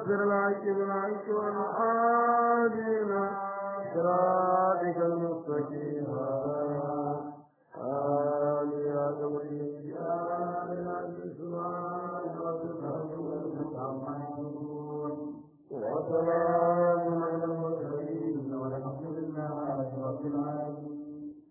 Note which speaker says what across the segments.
Speaker 1: ناصر الحق بالحق والحادينا صراطك المستقيم آمين يا قوي يا سبحان ربك وسلام على المرسلين والحمد لله رب العالمين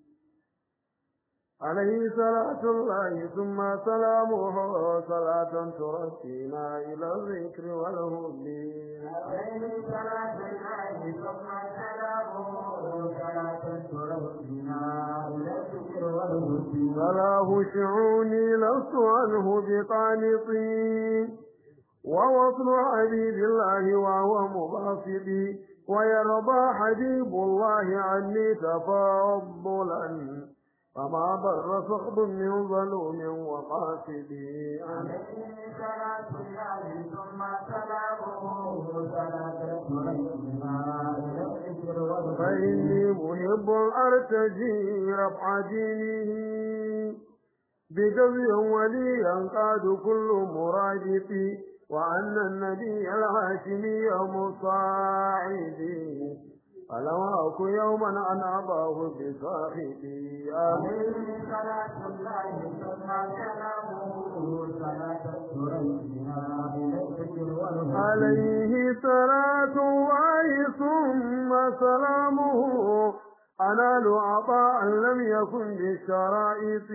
Speaker 1: عليه صلاة الله ثم سلامه صلاة ترسينا إلى الذكر والهدي
Speaker 2: عليه صلاة الله ثم سلامه صلاة ترسينا إلى الذكر والهدي
Speaker 1: فلاه شعوني لست عنه بقانطي ووصل حبيب الله وهو مباسطي ويرضى حبيب الله عني تفضلا فما ضر صحب من ظلوم وقاسدي
Speaker 2: عليه صلاة الله ثم سلامه صلاة ترسينا إلى الذكر والهدي
Speaker 1: فإني محب أرتجي رفع دينه بجزء ولي ينقاد كل مرادف وأن النبي الهاشمي مصاعدي فلو أكو يوما أن أباه بصاحبي آمين
Speaker 2: عليه صلاة الله ثم سلامه صلاة ترسينا إلى الذكر والهدي
Speaker 1: عليه صلاة الله ثم سلامه أنال عطاء لم يكن بالشرائط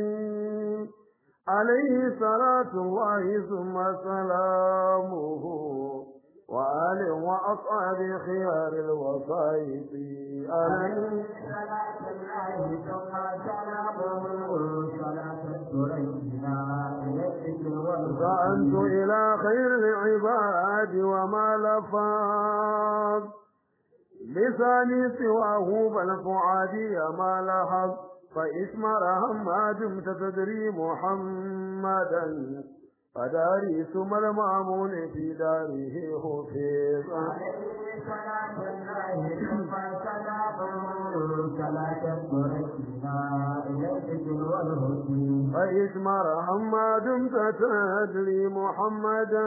Speaker 1: عليه صلاة الله ثم سلامه وآل وأصحاب خيار الوصائف عليه
Speaker 2: صلاة الله ثم سلامه صلاة ترسينا إلى الذكر والهدي
Speaker 1: فأنت إلى خير العباد وما لفظ لساني سواه بل فعادي ما لحظ فإسمر ما دمت تدري محمدا فداري ثم المأمون في داره حفيظ
Speaker 2: عليه صلاة الله ثم سلامه صلاة ترسينا إلى الذكر والهدي
Speaker 1: فإسمر ما دمت تدري محمدا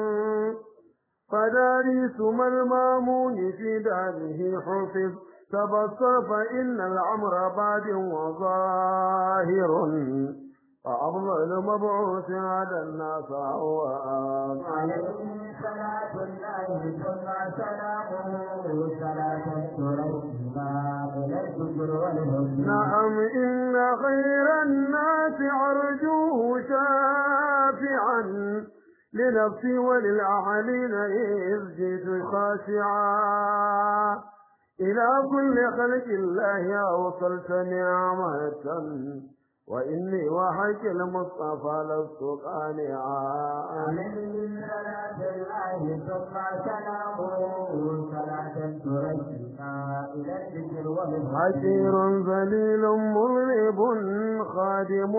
Speaker 1: فداري ثم المامون في داره حفظ تبصر فإن العمر باد وظاهر فأفضل مبعوث على الناس هو
Speaker 2: عليه صلاة الله ثم سلامه صلاة ترسينا إلى الذكر والهدي
Speaker 1: نعم إن خير الناس أرجوه شافعا لنفسي وللأهلين إذ جئت خاشعا إلى كل خلق الله أوصلت نعمة وإني وحك المصطفى لست قانعا
Speaker 2: عليه صلاة الله ثم سلامه صلاة ترسينا إلى الذكر والهدي
Speaker 1: حشير ذليل مذنب خادم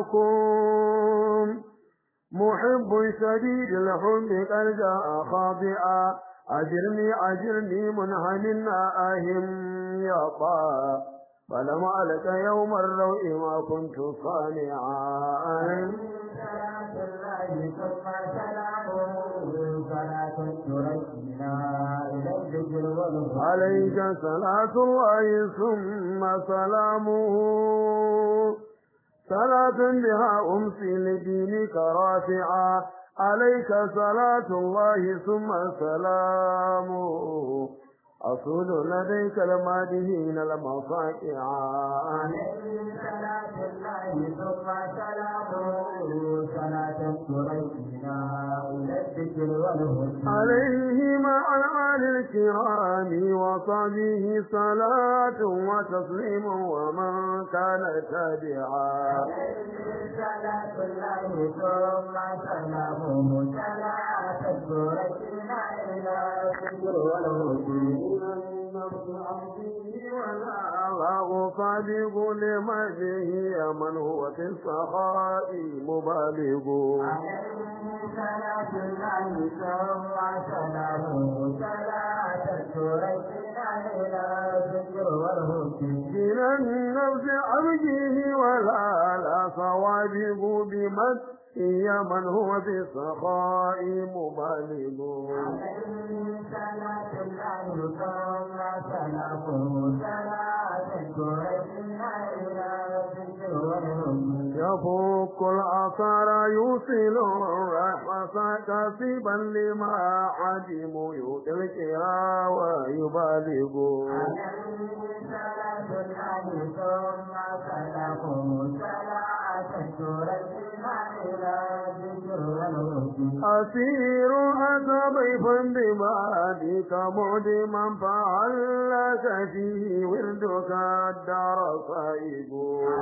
Speaker 1: لكم محب شديد الحب قد جاء خاضعا أجرني أجرني منهن آهم يطا فلم ألك يوم الروء ما كنت صانعا
Speaker 2: صلاة الله ثم سلامه صلاة ترسينا إلى الذكر والهدي
Speaker 1: عليك صلاة الله ثم سلامه صلاة بها أمسي لدينك رافعا عليك صلاة الله ثم سلامه أصول لديك المادهين المصائعا
Speaker 2: عليه صلاة الله ثم سلامه صلاة ترسينا إلى الذكر والهدي
Speaker 1: عليه مع الآل الكرام وصحبه صلاة وتسليم ومن كان تابعا
Speaker 2: صلاة الله ثم سلامه صلاة ترسينا إلى الذكر والهدي
Speaker 1: الله صادق لمجه من هو في السخاء مبالغ
Speaker 2: عليه صلاة الله ثم سلامه صلاة ترسينا إلى الذكر والهدي
Speaker 1: من النفس أرجه ولا لا صوابه بمد هي من هو في السخاء مبالغ
Speaker 2: عليه صلاة الله ثم سلامه صلاة تركنا إلى الذكر والهدى
Speaker 1: يفك الأثر يوصل الرحمة كسبا لما عدم يدركها ويبالغ
Speaker 2: عليه صلاة الله ثم سلامه صلاة تركنا إلى الذكر والهدى
Speaker 1: أسير أتى ضيفا ببادك معدما فعلك فيه وردك الدار صائب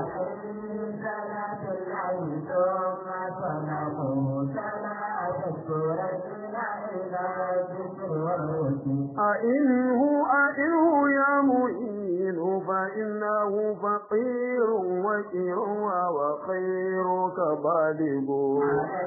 Speaker 1: أئنه أئنه يا معين فإنه فقير وكير وخيرك بالغ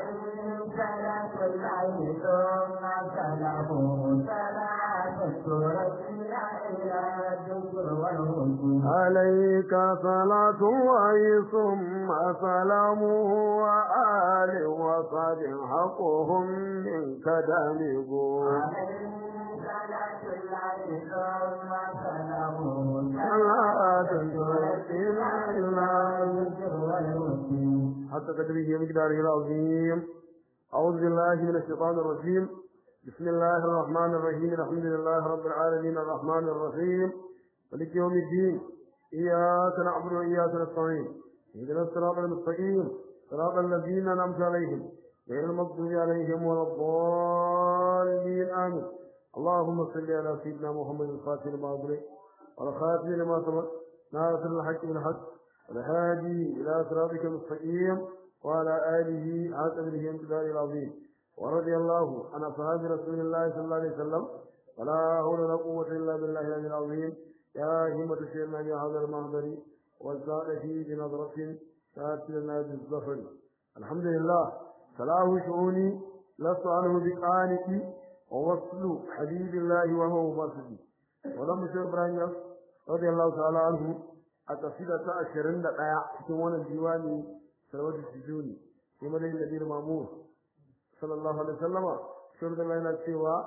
Speaker 1: عليك صلاة الله ثم سلامه وآل وصحب حقهم منك دامغ صلاة ترسلنا إلى حتى قدره مقداره العظيم أعوذ بالله من الشيطان الرجيم بسم الله الرحمن الرحيم الحمد لله رب العالمين الرحمن الرحيم مالك يوم الدين إياك نعبد وإياك نستعين اهدنا الصراط المستقيم صراط الذين أنعمت عليهم غير المغضوب عليهم ولا الضالين آمين اللهم صل على سيدنا محمد الفاتح لما أغلق والخاتم لما سبق ناصر الحق بالحق والهادي إلى صراطك المستقيم وعلى آله حق به امتداد العظيم ورضي الله عن أصحاب رسول الله صلى الله عليه وسلم ولا حول ولا قوة إلا بالله العلي العظيم يا همة الشيخ يا هذا المهدر والزاد فيه بنظرة تأتلنا بالظفر الحمد لله صلاح شؤوني لست عنه بقانتي ووصل حبيب الله وهو مباسطي ولم شيخ إبراهيم رضي الله تعالى عنه أتصيدة أشرين دقاء في وانا الديواني سلوات السجوني في مدين النبي مامور صلى الله عليه وسلم شرط الله إلى السوا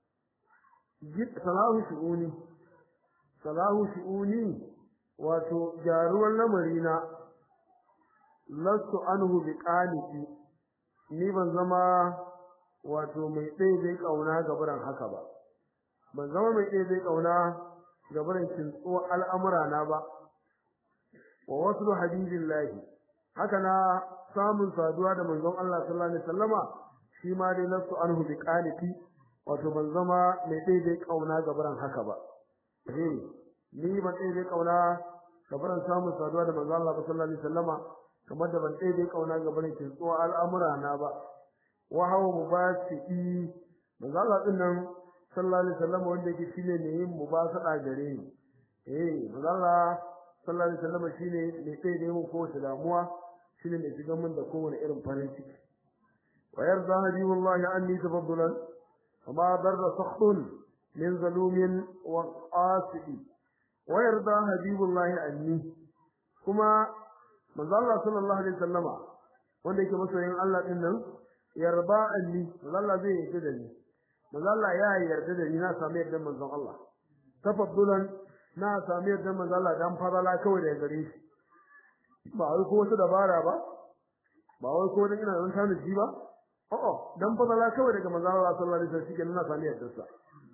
Speaker 1: salahu shu'uni salahu shu'uni wato gyaruwar lamarina lastu anhu bi qaniti ni ban zama wato mai ɗaya zai kauna gabaran haka ba ban zama mai ɗaya zai kauna gabaran kintsuwa al'amura na ba wa waslu habibillahi haka na samun saduwa da manzon Allah sallallahu alaihi wasallama shi ma dai lastu anhu bi qaniti wato ban zama mai daidai kauna gabaran haka ba eh ni ban daidai kauna gabaran samun saduwa da manzo Allah sallallahu alaihi wasallama kamar da ban daidai kauna gabaran kin tsuwa al'amura na ba wa hawa mubasi manzo Allah din nan sallallahu alaihi wasallama wanda yake shine ne yin mubasada gare ni eh manzo Allah sallallahu alaihi wasallama shine ne daidai mu ko damuwa shine ne shiga mun da kowane irin farin ciki wa yarda hadiwallahi anni tafaddulan وما ضر سخط من ظلوم وقاسد ويرضى حبيب الله عني كما manzo Allah sallallahu alaihi wasallama wanda yake masoyin Allah din nan yarba anni manzo Allah zai yarda da ni manzo Allah ya yarda da ni na samu yarda manzo Allah tafaddulan na samu yarda manzo Allah dan farala kawai da gare shi ba wai ko wata dabara ba ba wai ko dan ina nan tana ji ba a'a dan farala kawai daga manzo Allah sallallahu alaihi wasallam shi na samu yarda sa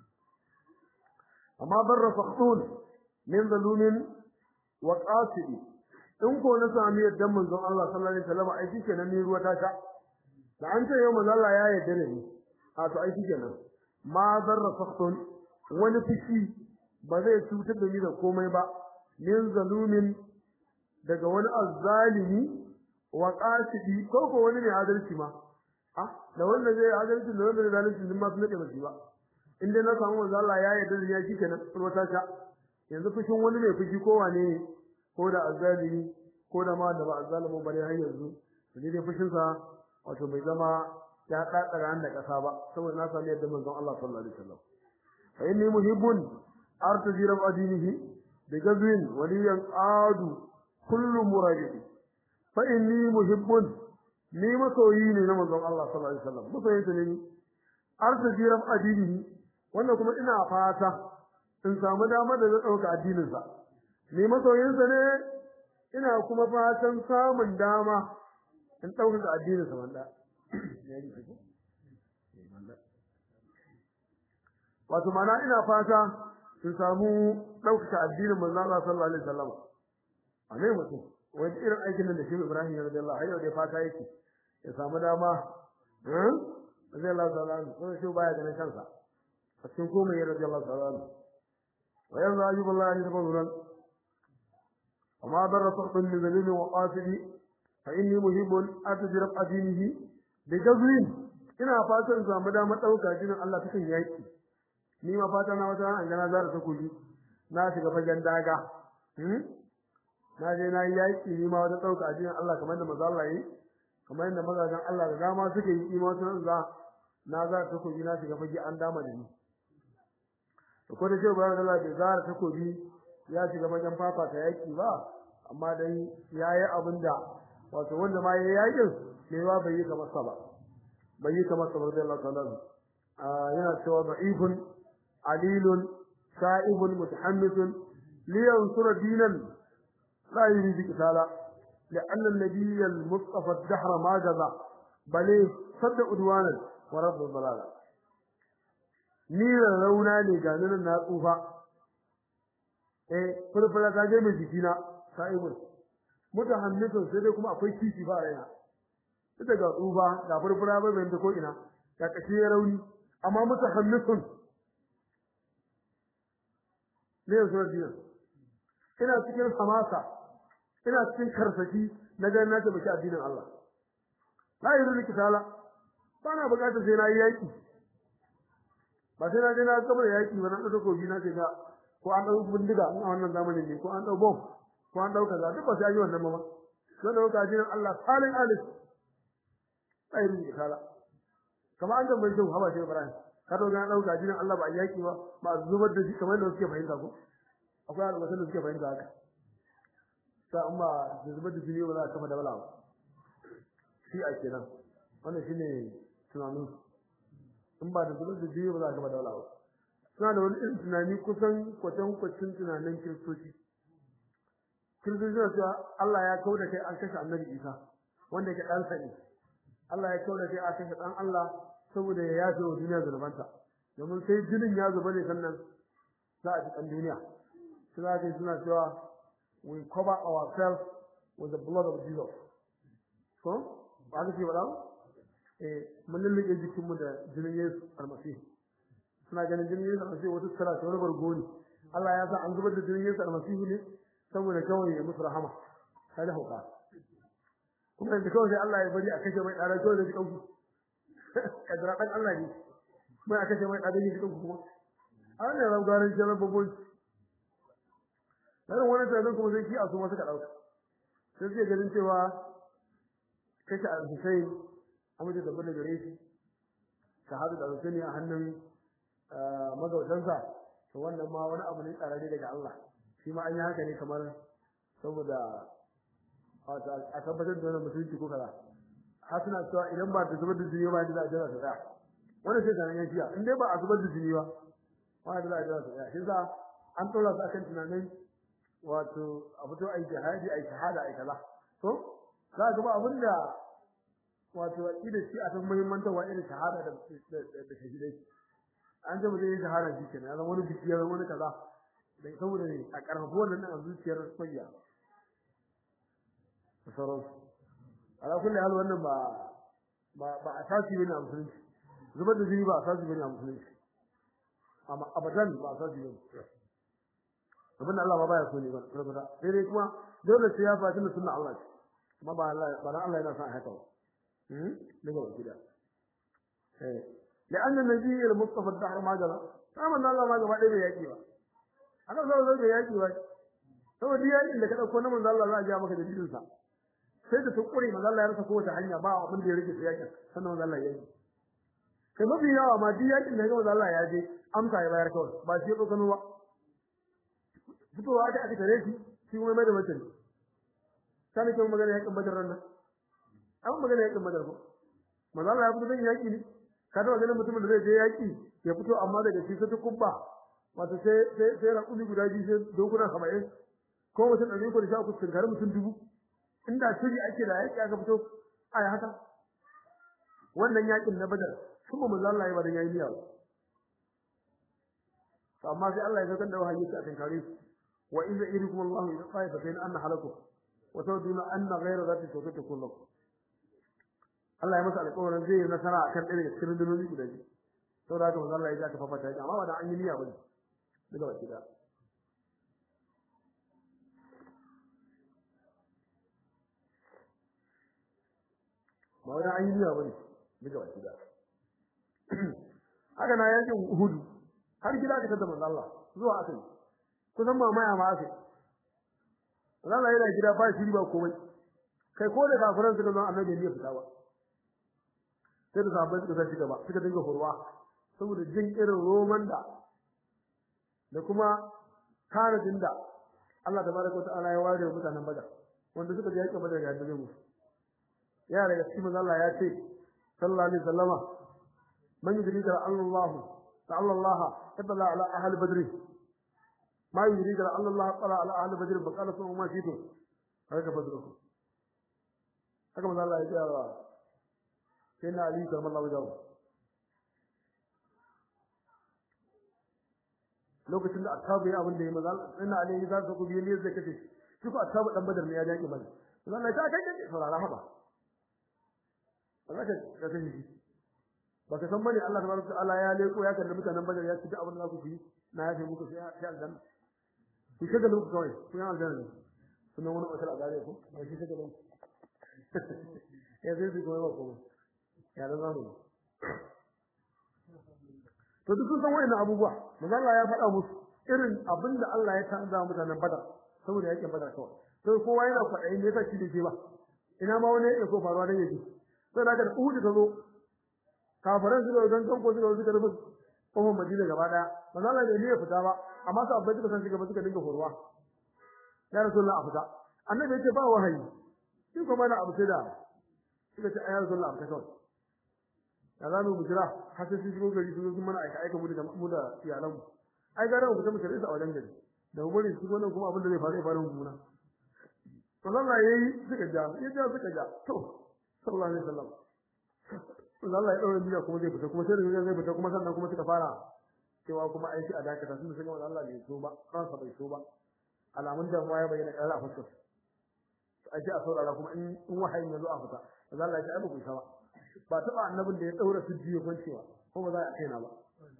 Speaker 1: amma barra fakhtun min zalumin wa qasidi in ko na sami yaddan manzon Allah sallallahu alaihi wasallam ai shikenan ni ruwa ta sha da an ce yau manzon Allah ya yarda da ni a to ai shikenan ma zarra fakhtun wani fishi ba zai cutar da ni da komai ba min zalumin daga wani azzalimi wa qasidi ko ko wani ne adalci ma ah da wanda zai adalci da wanda zai zalunci din ma sun nake ba shi ba in dai na samu manzon Allah ya yarda da ni shikenan ruwa ta sha yanzu fushin wani mai fushi ko wane ne ko da azzalimi ko da ma da ba azzalimin bare har yanzu to dai fushin sa wato bai zama ya dadara da kasa ba saboda na sami yadda manzon Allah sallallahu alaihi wasallam fa inni muhibbun artaji rab adinihi bi gazwin waliyan adu kullu murajidi fa inni muhibbun ni masoyi ne na manzon Allah sallallahu alaihi wasallam masoyi ne ni artaji rab adinihi wannan kuma ina fata in samu damar da zai dauka addinin sa ni masoyin sa ne ina kuma fatan samun dama in dauka addinin sa wanda wato mana ina fata in samu dauka addinin manzo Allah sallallahu alaihi wasallam a ne mutum wani irin aikin da shi Ibrahim radiyallahu anhu da fata yake ya samu dama eh radiyallahu ta'ala ko shi baya ganin kansa a cikin komai radiyallahu ta'ala wa yanzu ayyubillahi tabarrukan amma darra sahbun min zalimi wa qasidi fa inni muhibbun atjrab adinihi bi jazrin ina fatan samu dama dauka jinin Allah cikin yaki ni ma fata na wata an gana zara takobi na shiga fagen daga na je na yi yaƙi ni ma wata ɗauka addinin Allah kamar da maza Allah yi kamar yadda mazajen Allah da dama suke yi ima wata za na za ta takobi na shiga fage an dama da ni to ko da ce bayan Allah bai zara takobi ya shiga fagen fafa ta yaƙi ba amma dai ya yi abin da wato wanda ma ya yi yaƙin ne ba bai yi kamar sa ba bai yi kamar sa ba da Allah ta'ala yana cewa da'ifun alilun sa'ibun mutahammisun liyansura dinan لا يريد قتالا لأن النبي المصطفى الدهر ما جزى بل صد عدوانا ورد الضلالة نير لونا ne ga nan na tsufa eh furfura ta je mai jikina sa'ibun mutahammisun sai dai kuma akwai kici ba raina ita ga tsufa ga furfura ba bai ko ina ga kashi rauni amma mutahammisun ne yanzu da ina cikin hamasa ina cikin karsashi na ganin na tabbaki addinin Allah la yuridu kitala bana bukatar sai na yi yaki ba sai na je na kabar yaki ba na dauko gobi na ga ko an dau bindiga a wannan zamanin ne ko an dau bomb ko an dau kaza duk ba sai yi wannan ba don dauka addinin Allah salin alif la yuridu kitala kamar an tambaye shi haba shi Ibrahim ka dauka na dauka addinin Allah ba yaki ba ba zubar da shi kamar da suke fahimta ko akwai alwasan da suke fahimta haka ta amma da zubar da jini ba za a kafa da bala ba shi a kenan wannan shine tunanin in ba da zubar da jini ba za a kafa da bala ba suna da wani irin tunani kusan kwatan kwacin tunanin kiristoci kiristoci suna cewa Allah ya kau da kai an kashe annabi Isa wanda yake ɗansa ne Allah ya kau da kai an kashe ɗan Allah saboda ya yafe wa duniya zunubanta domin sai jinin ya zuba ne sannan za a ji ɗan duniya suna ce suna cewa we cover ourselves with the blood of Jesus. So, ba ka ce ba Eh, mun lullube jikinmu da jinin Yesu almasihu. Suna ganin jinin Yesu almasihu wata tsara ta wani bargo ne. Allah ya sa an zubar da jinin Yesu almasihu ne saboda kawai ya musu rahama. Kai da hauka. Kuma da kawai sai Allah ya bari a kashe mai ɗara kawai da jikin ku. Kadara ɗan Allah ne. Mai a kashe mai ɗara da jikin ku kuma. A wannan raugarin jarar babbonci. dan wani tunanin kuma sai shi a su ma suka dauka sai suke ganin cewa kashe al-Husayn amince da bada gare shi shahadu da Husaini a hannun magautansa to wannan ma wani abu ne tsararre daga Allah shi ma an yi haka ne kamar saboda a tabbatar da wannan musulunci ko kaza har suna cewa idan ba ta zubar da jini ba da za a jira ta tsaya wannan sai sanan yan shiya in dai ba a zubar da jini ba ba da za a jira ta tsaya shi sa an ɗora su akan tunanin wato a fito ai jihadi ai shahada ai kaza to za ga ba abinda wato ida shi a san muhimmancin wa irin shahada da da shahidai an ji mutum shahada shi kenan ya zama wani biki ya zama wani kaza da saboda ne a karfafa wannan a zuciyar soyayya da sauransu ala kulli hal wannan ba ba ba asasi bane a musulunci zubar da jini ba asasi bane a musulunci amma abadan ba asasi bane abinda Allah ba baya so ne ba rubuta sai dai kuma dole sai ya faɗi da sunna Allah ce amma ba Allah ba Allah yana son haka ba hmm daga gida eh لأن النبي المصطفى الدهر ما جرى فمن الله ما gaba ɗaya yaki ba ana zo zo da yaki ba saboda yakin da ka dauko na manzo Allah za a ja maka dalilin sa sai da tukuri manzo Allah ya rasa kowace hanya ba abin da ya rike sai yakin sannan manzo Allah ya yi kai mafi yawa ma duk yakin da manzo Allah ya je amsa ya bayar kawai ba shi ya tsokano ba fitowa da aka tare shi shi kuma mai da mutum sai kuma magana yakin badar ran nan an magana yakin badar ko manzo Allah ya fito dan yaki ne ka taba ganin mutumin da zai je yaki ya fito amma daga shi ta kubba wato sai sai sai raƙumi guda biyu sai dokuna 70 ko mutum ɗari ko da sha uku tunkari mutum dubu inda shiri ake da yaki aka fito ai haka wannan yakin na badar kuma manzo Allah ya bada yayi niyya to amma sai Allah ya saukar da wahayi a tunkare su wa idza irikum Allah ila qaifatin anna halakum wa tawduna anna ghayra dhati tawfiq lakum Allah ya masa alƙawarin zai yi nasara akan ɗaya daga cikin rundunoyi guda biyu saboda haka manzo Allah ya ga fafata ya amma ba da an yi niyya bane daga baki da ba wani an yi niyya bane daga baki da haka na yakin Uhud har gida ka tada manzo Allah zuwa akai kusan mamaya ma akai Allah yana gida ba shiri ba komai kai ko da kafiran suka zo annabi ne fita ba sai da sahabbai suka sai gaba suka dinga hurwa saboda jin irin roman da da kuma tanadin da Allah tabaraka wataala ya ware mutanen Badar wanda suka je yakin Badar ga da mu ya daga cikin manzo Allah ya ce sallallahu alaihi wasallama man yudrika Allah ta'ala Allah taballa ala ahli badr ma yudrika Allah ta'ala ala ahli badr fa qala sun ma shitu haka badru haka manzo Allah ya ce sai na Ali karmallahu wajhahu lokacin da attabu ya abin da ya maza sai na Ali ya zaka ku biye ne zai kace shi ko attabu dan badar ne ya jaki bane manzo Allah ya ta kai kai saurara haba Allah ka ka sani shi baka san bane Allah tabaraka ta'ala ya leko ya kalli mutanen badar ya ci duk abin da za ku yi na yafe muku sai sai aljanna ku kaga lokaci kawai ku yan aljanna sunan wani otal a gare ku ba shi kaga lokaci ya zai su kuma ba kuma ya da zamu to duk sun san wayannan abubuwa manzo Allah ya faɗa musu irin abinda Allah ya tanza mutanen Badar saboda yake Badar kawai sai kowa yana kwaɗayin ne yasa shi da ke ba ina ma wani ya so faruwa dan yake sai daga Uhud ta zo kafiran su da dan kanko su da suka rufe kofar Madina gaba daya manzo Allah bai ne fita ba amma su abbai suka san shi gaba suka dinga horwa ya Rasulullah a fita annabi yake ba wahayi shi kuma na abu sai da suka ce ayyar Rasulullah a fita kawai da za mu jira har sai sun shigo gari sun zo mana aika aika mu da mu da iyalanmu ai gara mu fita mu tare su a wajen gari da mu bari su wannan kuma abin da zai faru ya faru mu muna to Allah yayi suka ja ya ja suka ja to sallallahu alaihi wasallam Allah ya daura niyya kuma zai fita kuma sai da zai fita kuma sannan kuma suka fara cewa kuma aiki a dakata sun san Allah bai so ba kansa bai so ba alamun da ya bayyana ƙarar a fuskar aje a saurara kuma in wahayin ya zo a fita Allah ya ce ai ba ku ba ba taɓa annabin da ya ɗaura sujji ya kwancewa ko ba za a kaina ba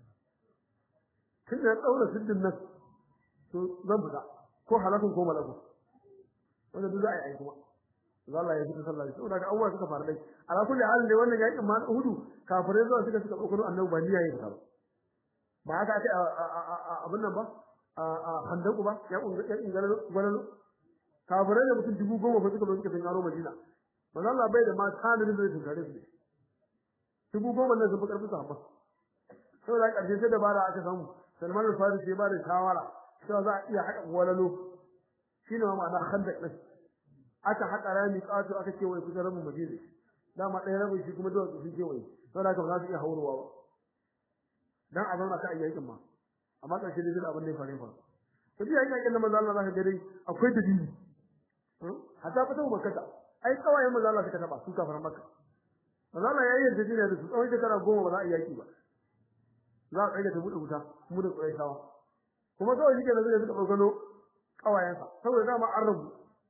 Speaker 1: tun da ya ɗaura sujjin nan to zan fita ko halakun ko malakun wanda duk za a yi ai kuma za Allah ya fita sallah saboda ga abubuwa suka faru dai ala kulli halin dai wannan yakin ma hudu kafirai zuwa suka suka ɗaukar annabi ba niyya ya fita ba ba haka ake abin nan ba a handaku ba ya ƙungarin gwanalo kafirai da mutum dubu goma fa suka zo suka tunkaro madina manzo Allah bai da ma tanadin da zai tunkare su ne dubu goma nan sun fi karfi sahabba saboda karshe sai dabara aka samu Salman al-Farisi ya bada shawara cewa za a iya haƙa walalo shine ma ma'ana khandaq din aka haƙa rami ƙato aka ce wai kusa rabin Madina dama ɗaya rabin shi kuma duwatsu sun ce wai saboda haka ba za su iya haurowa ba dan a zauna ka a yakin ma amma karshe dai zai abin da ya faru fa to ji yakin da manzo Allah zaka ga dai akwai dalili hatta fata makka ai kawayen manzo Allah suka taba su kafaran makka manzo Allah ya yi yarjejeniya da su tsawon shekara goma ba za a yi yaki ba za a tsaye da buɗe wuta mu da Qurayshawa kuma kawai shike da zai suka dogano kawayensa saboda dama an rabu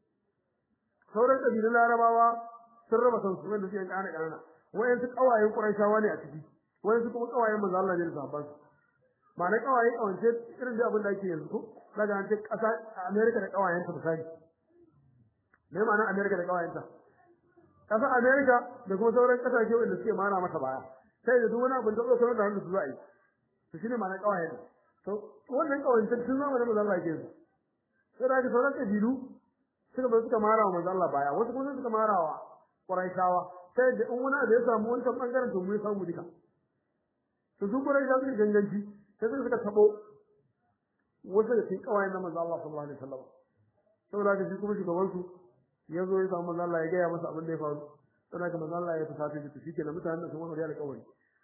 Speaker 1: sauran kabilun Larabawa sun raba kansu wanda suke kana kana wayan su kawayen Qurayshawa ne a ciki wayan su kuma kawayen manzo Allah ne da sahabban su ba na kawaye kawance irin da abin da ake yanzu ko daga an ce kasa America da kawayenta misali me ma'ana America da kawayenta kasar America da kuma sauran kasashe wanda suke mara mata baya sai da duk wani abin da zo sanar da hannu su za a yi to shine ma'ana kawaye ne to wannan kawancin tun zama da manzon Allah ke su sai da sauran kabilu suka bar suka mara wa manzon Allah baya wasu kuma suka mara wa Quraishawa sai da in wani da ya samu wani bangaren to mu ya samu duka to duk Quraishawa suka ganganci sai suka tabo wasu da cikin kawayen na manzon Allah sallallahu alaihi wasallam saboda haka shi kuma shugaban su ya zo ya samu manzo Allah ya gaya masa abin da ya faru sai ka manzo Allah ya fita ta shi kenan mutanen da sun wani da alƙawari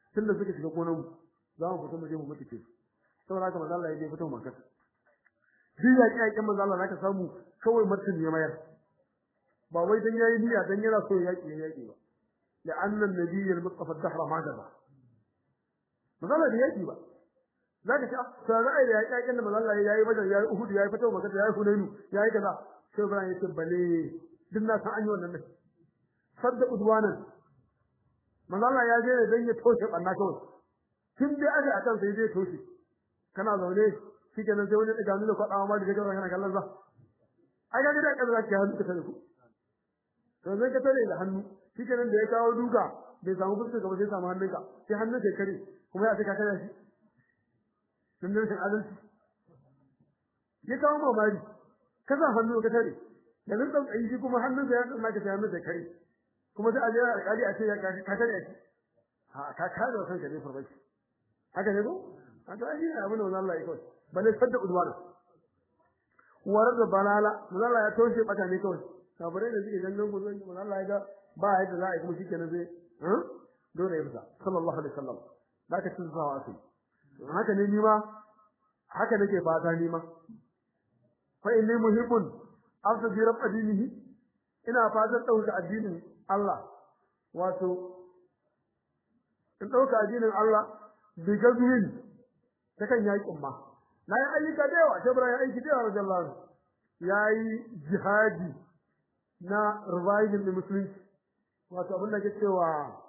Speaker 1: tunda suka shiga gonan mu za mu fita mu je mu mutu ke saboda haka manzo Allah ya je fito makka duk ya kiyaye manzo Allah zaka samu kawai martani ya mayar ba wai dan yayi niyya dan yana so ya yaki yaki ba la anna an-nabiy al-mustafa ad-dahra ma gaba manzo Allah da yaki ba zaka ce sai ra'ayi da yaki yakin da manzo Allah yayi badar yayi uhud yayi fito makka yayi hunainu yayi kaza sai Ibrahim yace bale duk na san an yi wannan ne sadda udwanan manzo Allah ya je dan ya toshe banna kawai tun dai aka akan sai zai toshe kana zaune shikenan sai wani daga nuna kwadawa ma daga kana kallon za ai ga da kaza ki hannu ka tare ku to zai ka tare da hannu shikenan da ya kawo duka bai samu fuska gaba sai samu hannunka sai hannun sai kare kuma ya saka kare shi sun da adalci ya kawo mamari ka sa hannu ka tare da nan dan ayi kuma hannun sa ya tsama ka sai hannun sai kare kuma sai a je alƙali a ce ya ka tare shi ha ka kare wa kanka ne farbaci haka ne ko a to ai abin da Allah ya kawai balle sadda udwana warar da balala Allah ya toshe bata ne kawai kabare da suke dangan gudun Allah ya ga ba yadda za a yi kuma shikenan zai eh dole ya fita sallallahu alaihi wasallam zaka cin sawa asai haka ne ni ma haka nake fata ni ma fa inni muhibbun afsa rabb adinihi ina fatan dauka addinin Allah wato in dauka addinin Allah bi gazwin ta kan yakin ma na yi ayyuka da yawa sai ya aiki da yawa radiyallahu yayi jihadi na reviving the muslims wato abin da ke cewa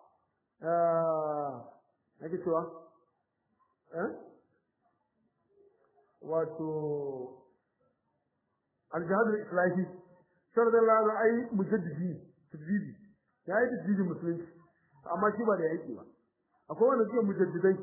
Speaker 1: eh ake cewa eh wato al-jihad al-islahi sallallahu alaihi mujaddidi tajdidi yayi tajdidi musulunci amma shi ba da yake ba akwai wanda suke mujaddidai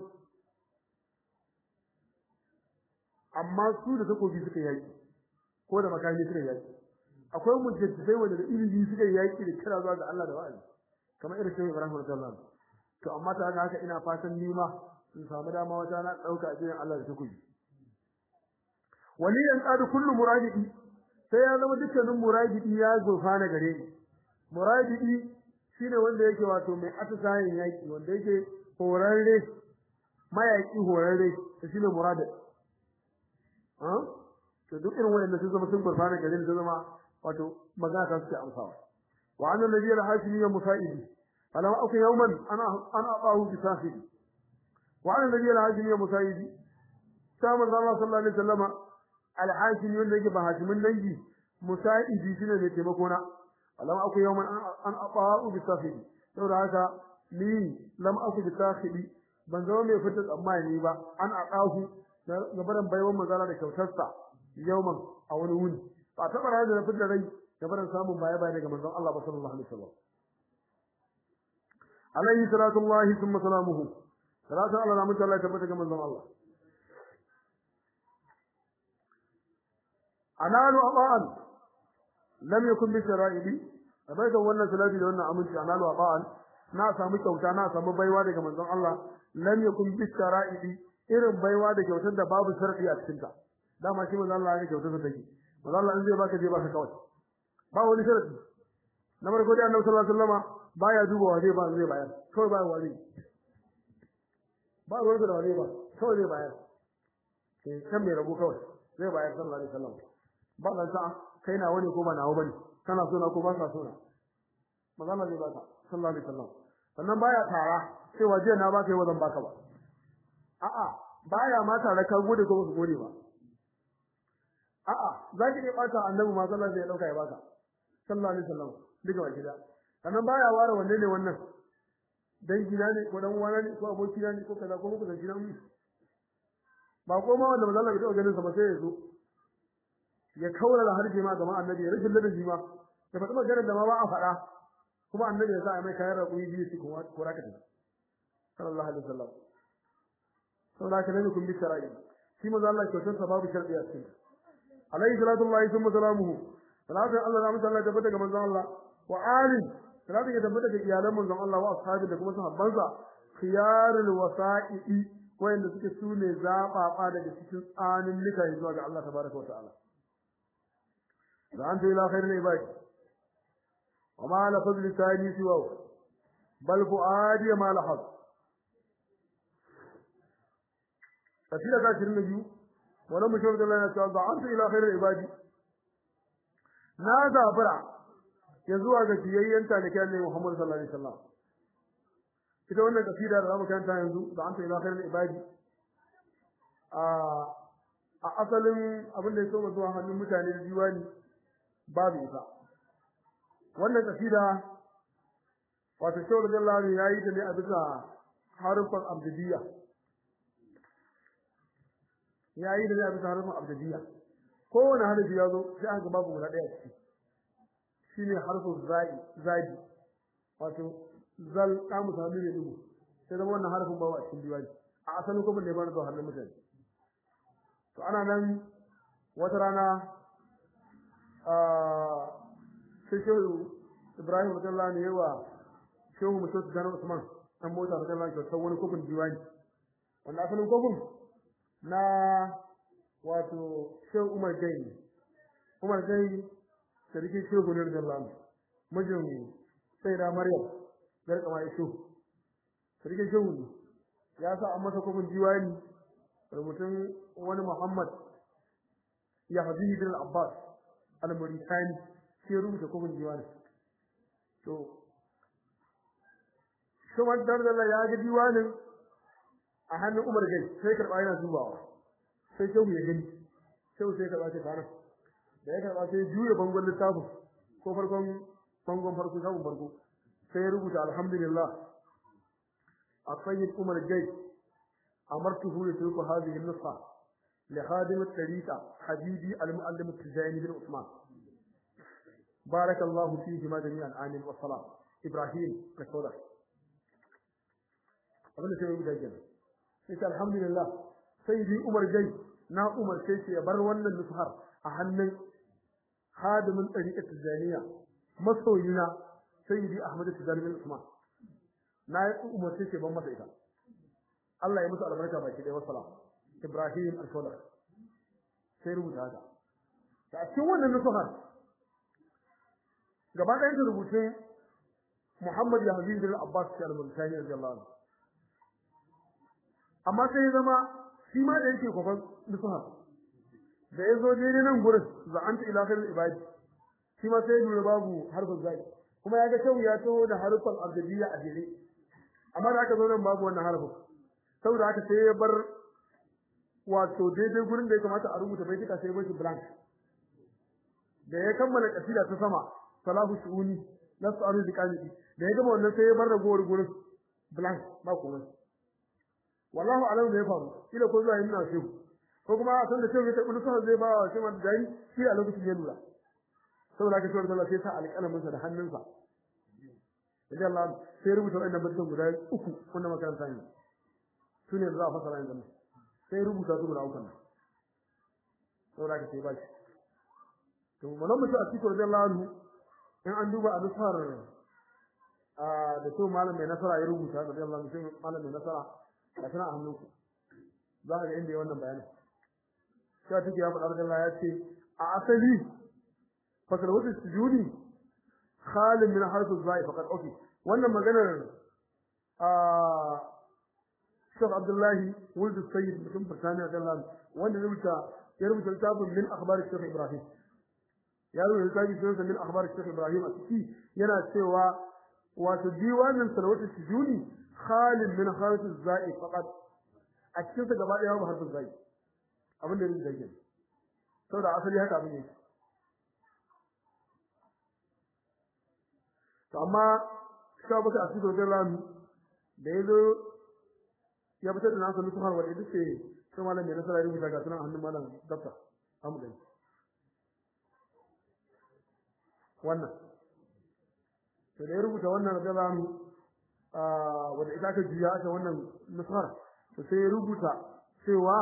Speaker 1: amma su da takobi suka yaki ko da makami suka yaki akwai mujaddidai wanda da ilimi suka yaki da kira zuwa ga Allah da wa'azi kamar irin shehu Ibrahim radiyallahu anhu to amma ta haka ina fatan nima in samu dama wata na dauka ajin Allah da takobi waliyan qad kullu murabidi sai ya zama dukkanin murabidi ya gurfana gare ni murabidi shine wanda yake wato mai atisayin yaki wanda yake horarre mayaki horarre to shine murabidi ah to duk irin wanda sun zama sun gurfana gare ni zama wato magana ta suke amsawa wa anna nabiyyi al-hashimi ya musaidi alam aku yawman ana ana abahu bi sahidi wa anna nabiyyi al-hashimi ya musaidi sai manzo Allah sallallahu alaihi wasallama al-hashimi wanda yake ba hashimin dangi musaidi shine mai taimako na alam aku yawman an abahu bi sahidi saboda haka ni lam aku bi sahidi ban zama mai fitar tsammani ba an aqahu gabaran baiwan manzala da kyautarsa yawman a wani wuni ba ta bara da fitar rai gabaran samun baya baya daga manzon Allah sallallahu alaihi wasallam alaihi salatu Allah thumma salamuhu salatu Allah na mutu Allah tabbata ga manzon Allah analu abaan lam yakun bi shara'ili abai da wannan salati da wannan aminci analu abaan na samu kyauta na samu baiwa daga manzon Allah lam yakun bi shara'ili irin baiwa da kyautar da babu sharadi a cikin ta dama shi manzon Allah ya kyautar da take manzon Allah in zai baka je baka kawai ba wani sharadi na farko dai Annabi sallallahu alaihi wasallama baya dubawa zai ba zai bayar kawai ba wani ba ruwan da wani ba kawai zai bayar eh kan mai rabu kawai zai bayar sallallahu alaihi wasallam ba nan sa kai na wani ko ba nawo bane kana so na ko ba ka so na magana zai baka sallallahu alaihi wasallam sannan baya tara cewa jiya na baka yau zan baka ba a'a baya ma tare ka gode ko ba gode ba a'a zaki ne bata annabi ma sallallahu alaihi wasallam ya dauka ya baka sallallahu alaihi wasallam duka wa gida sannan baya ware wanne ne wannan dan gida ne ko dan uwana ne ko aboki ne ko kaza ko muku da gidan mu ba ko ma wanda manzo Allah bai taɓa ganin sa ba sai ya zo ya kaura da harje ma gaban annabi ya rike ladabi ma ya faɗi maganar da ma ba a faɗa kuma annabi ya sa a mai kayan raƙuyi biyu su kuma ko raka ta sallallahu alaihi wasallam saboda ka nabi kun bi shara'i shi manzo Allah kyautar sa babu sharɗi a cikin alaihi salatu wallahi thumma salamuhu salatu Allah da mutalla tabbata ga manzo Allah wa ali salatu ya tabbata ga iyalan manzon Allah wa ashabi da kuma sahabbansa khiyarul wasa'i wayanda suke sune zababa daga cikin tsanin lika zuwa ga Allah tabaraka wa ta'ala da an ila khairul ibad wa ma la fadl tani siwa bal fuadi ma la had kasida ta 22 wannan mushawar da Allah ya ce da'antu ila khairil ibadi na zabura ya zuwa ga biyayyen talikai ne Muhammad sallallahu alaihi wasallam ita wannan kasida da zamu kanta yanzu da'antu ila khairil ibadi a a asalin abin da ya so zuwa hannun mutane da diwani babu ita wannan kasida wato shawar da Allah ya yi ta ne a bisa harufan abdiyya ya yi da ne a bisa harufan abdiyya kowane harafi ya zo sai aka babu guda ɗaya ciki shine harfin zai zadi wato zal ta musu hannu ne dubu sai zama wannan harfin babu a cikin diwani a asalin kuma ne ba na zuwa hannun mutane to ana nan wata rana sai shehu ibrahim radiyallahu anhu yawa shehu mutum su gano usman dan mota radiyallahu anhu kyautar wani kofin diwani wanda asalin kofin na wato shehu umar gai umar gai sarki shehu ne radiyallahu anhu mijin sai da maryam gar kama ya shehu sarki shehu ne ya sa an masa kofin diwani rubutun wani muhammad ya habibi bin abbas al-muritani sai rubuta kofin diwani to kuma dardala ya ga diwanin a hannun Umar gai sai karba yana dubawa sai shehu ya gani shehu sai karba sai kana da ya karba sai juya bangon littafin ko farkon bangon farko shafin farko sai ya rubuta alhamdulillah a sayyid Umar gai amartuhu li turku hadhihi an-nusha li khadim at-tariqa habibi al-muallim at-tijani bin Uthman بارك الله فيهما جميعا آمين والسلام إبراهيم كسودة abin da sai rubuta kenan sai alhamdulillah sai bi Umar gai na Umar sai ya bar wannan nufhar a hannun hadimin tariqat tijaniya masoyina sayyidi Ahmad Tijani bin Usman na yi Umar sai ban masa ita Allah ya musu albarka baki da wassalam Ibrahim al-Sawda sai rubuta haka da cikin wannan nufhar gaba ɗayan da rubutun Muhammad ya Habib bin Abbas al-Multani radiyallahu anhu amma sai ya zama shi ma da yake kofar nusuha da ya zo daidai nan gurin za anta ila khairil ibadi shi ma sai ya lura babu harfin zai kuma ya ga kyau ya taho da harfin abdiyya a jere amma da aka zo nan babu wannan harfin saboda haka sai ya bar wato daidai gurin da ya kamata a rubuta baitika sai ya bar shi blank da ya kammala kasida ta sama salahu shuuni nasu aru diqani da ya gama wannan sai ya bar ragowar gurin blank ba komai wallahu alam da ya faru kila ko zuwa yin nasu ko kuma a san da cewa ta kullu sai zai ba wa shi man dai shi a lokacin ya lura saboda haka cewa Allah sai sa alƙalamin sa da hannunsa Idan Allah sai rubuta wannan batun guda uku wannan makaranta ne sune da za a fasara yanzu sai rubuta su guda uku saboda haka sai ba shi to malam mutum a cikin radiyallahu anhu in an duba a nusar da to malam mai nasara ya rubuta radiyallahu anhu sai malam mai nasara ga tana a hannunku za ka ga inda ya wannan bayanin sai take ya faɗa Allah ya ce a asali fasal wata sujudi khalin min harfu zai faqad ofi wannan maganar a Sheikh Abdullahi Wulid Sayyid mutum Birtaniya da wanda rubuta ya rubuta littafin min akhbar Sheikh Ibrahim ya rubuta littafin min akhbar Sheikh Ibrahim a ciki yana cewa wato diwanin salawatu sujudi khalin min harfu zai faqad a cikin sa gaba daya ba harfin zai abin da yake da yake saboda asali haka abin yake to amma shabaka a cikin dalilin da yazo ya fitar da nasa nusuhar wanda duk sai sai malam mai nasara rubuta ga sunan hannun malam dafta amu gani wannan to da ya rubuta wannan dalilin ah wanda ita ka juya aka wannan nusuhar to sai ya rubuta cewa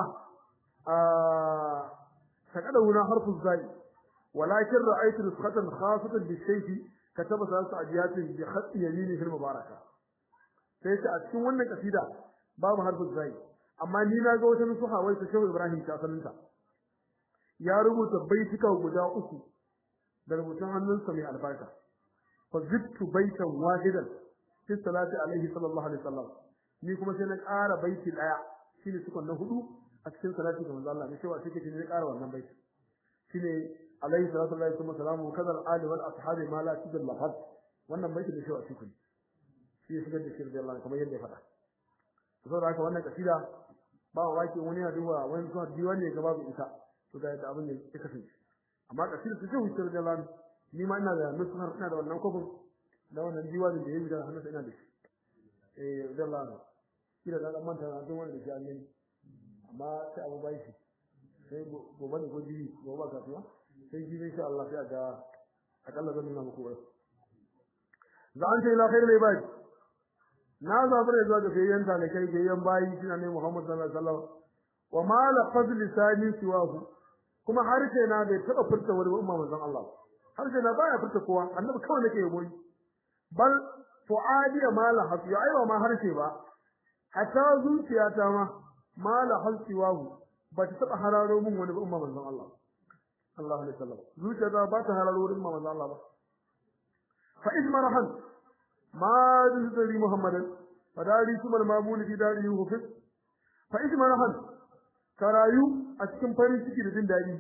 Speaker 1: فقد هنا حرف الزاي ولكن رأيت نسخة خاصة بالسيف كتب ثلاث أبيات بخط يمينه المباركة sai ta a cikin wannan kasida babu harfin zai amma ni na ga wata nusuha wai ta Shehu Ibrahim ta saninta ya rubuta baitika guda uku da rubutun hannunsa mai albarka fa zittu baitan wahidan fi salati alaihi sallallahu alaihi wasallam ni kuma sai na ƙara baiti daya shine sukun na hudu a cikin salati ga manzo Allah ne cewa take ne zai ƙara wannan baiti shine alaihi salatu wallahi kuma salamu kadal ali wal ashabi ma la tudal lahad wannan baiti da cewa cikin shi ya shigar da shi da Allah kamar yadda ya faɗa saboda haka wannan kasida ba wake wani ya duba wani kuma diwan ne ga babu ita to ga yadda abin ya kasance amma kasida su ce wuce da Allah ni ma ina da nusar ina da wannan kofin da wannan diwanin da yayi da hannunsa ina da shi eh da Allah kira da manta na don wanda shi an yi amma sai abu bai shi sai gobe ne ko jibi gobe ba kasuwa sai jibi insha Allah sai ga akalla zan nuna muku wai za an ce ila khairul ibad na zabure zuwa ga fayyan ta da kai fayyan bayi shine ne Muhammad sallallahu alaihi wasallam wa ma la fadl lisani siwahu kuma harshe na bai taba furta wani umma manzon Allah harshe na baya furta kowa annabi kawai nake yabo bal fuadi ma la hasu aiwa ma harshe ba hatta zuciyata ma ma la hasiwahu ba ta taba hararo mun wani umma manzon Allah sallallahu alaihi wasallam zuciyata ba ta hararo wurin umma manzon Allah ba fa izmarahan ma zuri muhammadan fadari sumal mamul fi dari hufis fa izmarahan karayu a cikin farin ciki da jin dadi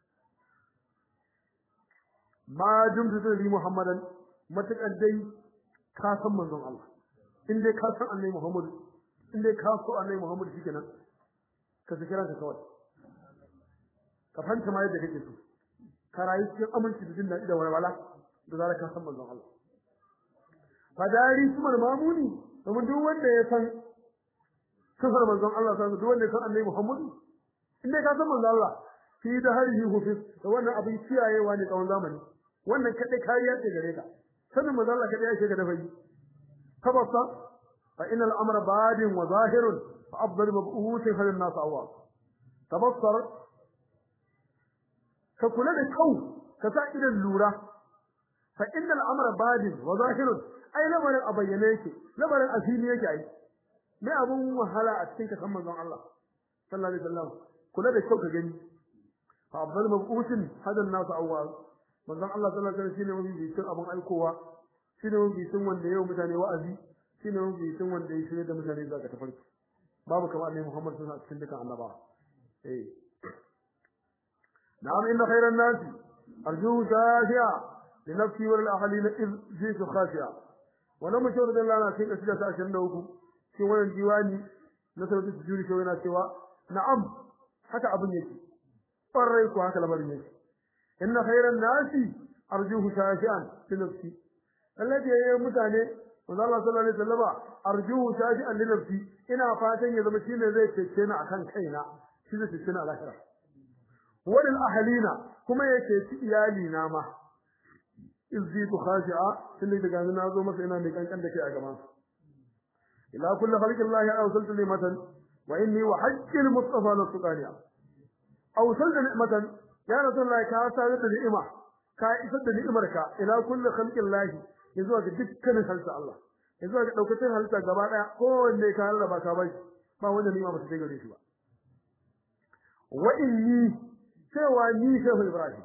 Speaker 1: ma jumtu zuri muhammadan matakan dai ka san manzon Allah in dai ka san annabi Muhammad in dai ka so annabi Muhammad shikenan ka saki ranka kawai ka fanta ma yadda kake so ka rayu cikin aminci da jin daɗi da walwala da zara ka san manzon Allah fadari kuma mamuni domin duk wanda ya san sifar manzon Allah sai duk wanda ya san annabi Muhammad in dai ka san manzon Allah fi da harihi hufi to wannan abin kiyayewa ne tsawon zamani wannan kadai kariya ce gare ka sanin manzon Allah kadai yake ga dafayi tabassa fa innal amra badin wa zahirun fa afdalu mab'uthin halin nas awwa tabassar ka kula da kau ka sa idan lura fa innal amra badin wa zahirun ai lamarin a bayyane yake lamarin asili yake ai mai abun wahala a cikin kasan manzon Allah sallallahu alaihi wasallam kula da kau ka gani fa afdalu mab'uthin halin nas awwa manzon Allah sallallahu alaihi wasallam shine mafi bitin abun aikowa shine mafi bitin wanda yau mutane wa'azi shine mafi bitin wanda ya shirye da mutane zuwa ga tafarki babu kamar annabi Muhammad sallallahu alaihi wasallam cikin dukan annabawa eh na'am inna khayran nasi arjuhu shafi'a li nafsi wal ahlin iz jitu khashi'a wannan mutum da Allah na cikin kasida ta 23 cikin wannan diwani na sauti sujudi ko yana cewa na'am haka abin yake farai ko haka lamarin yake inna khayran nasi arjuhu shafi'an li nafsi alladhi ya mutane manzo Allah sallallahu alaihi wasallama arjuhu shafi'an li nafsi ina fatan ya zama shine zai cece ni akan kaina shi zai cece ni a lahira wadin ahalina kuma yake ci iyali na ma izzitu khashi'a tunda daga na zo masa ina mai kankan da kai a gaban ila kulli khalqillahi awsaltu limatan wa inni wa hajjil mustafa la tuqaniya awsaltu ni'matan ya rasulullahi ka sa da ni'ima ka isar da ni'imarka ila kulli khalqillahi yanzu ga dukkanin halitta Allah yanzu ga daukacin halitta gaba daya kowanne ka rarraba ka bai ba wanda ni'ima ba ta gare shi ba wa inni cewa ni shehu ibrahim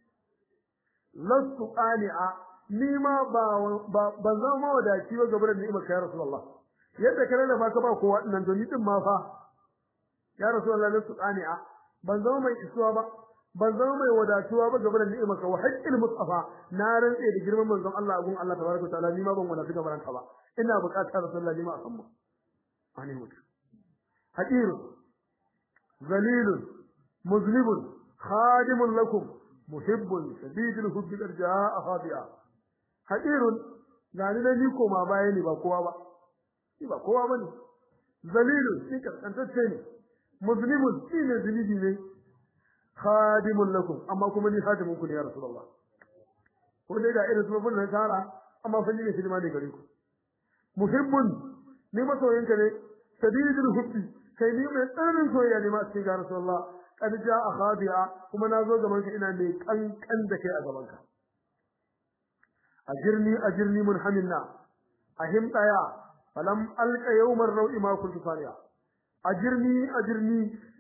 Speaker 1: lastu qani'a ni ma ba ba zama wadaci ba gaban ni'imar ka ya rasulullah yadda ka rarraba ka ba kowa nan to ni din ma fa ya rasulullah lastu qani'a ban zama mai isuwa ba ban zama mai wadatuwa ba gaban ni'imar ka wa haqqil mustafa na rantse da girman manzon Allah gun Allah tabaraka ta'ala ni ma ban wadatu gaban ka ba ina buƙatar rasulullah ni ma a san mu ani mutu haqir zalilun مذنب خادم لكم محب شديد الحب قد جاء خاطئا حقير gani da ni koma baya ne ba kowa ba ni ba kowa bane zalilu shi kaskantacce ne muslimun shi ne zunubi ne khadimun lakum amma kuma ni khadimun ku ne ya rasulullah ko dai ga irin su na tara amma fa ni ne shirma ne gare ku muhibbun ni masoyinka ne sadidul hubbi kai ni mai tsananin soyayya ne ma cikin ga rasulullah kad jaa khadi'a kuma nazo gaban ka ina mai kankan da kai a gaban ka ajirni ajirni munhamilna ahim daya falam alqa yawmar rawi ma kuntu fariya ajirni ajirni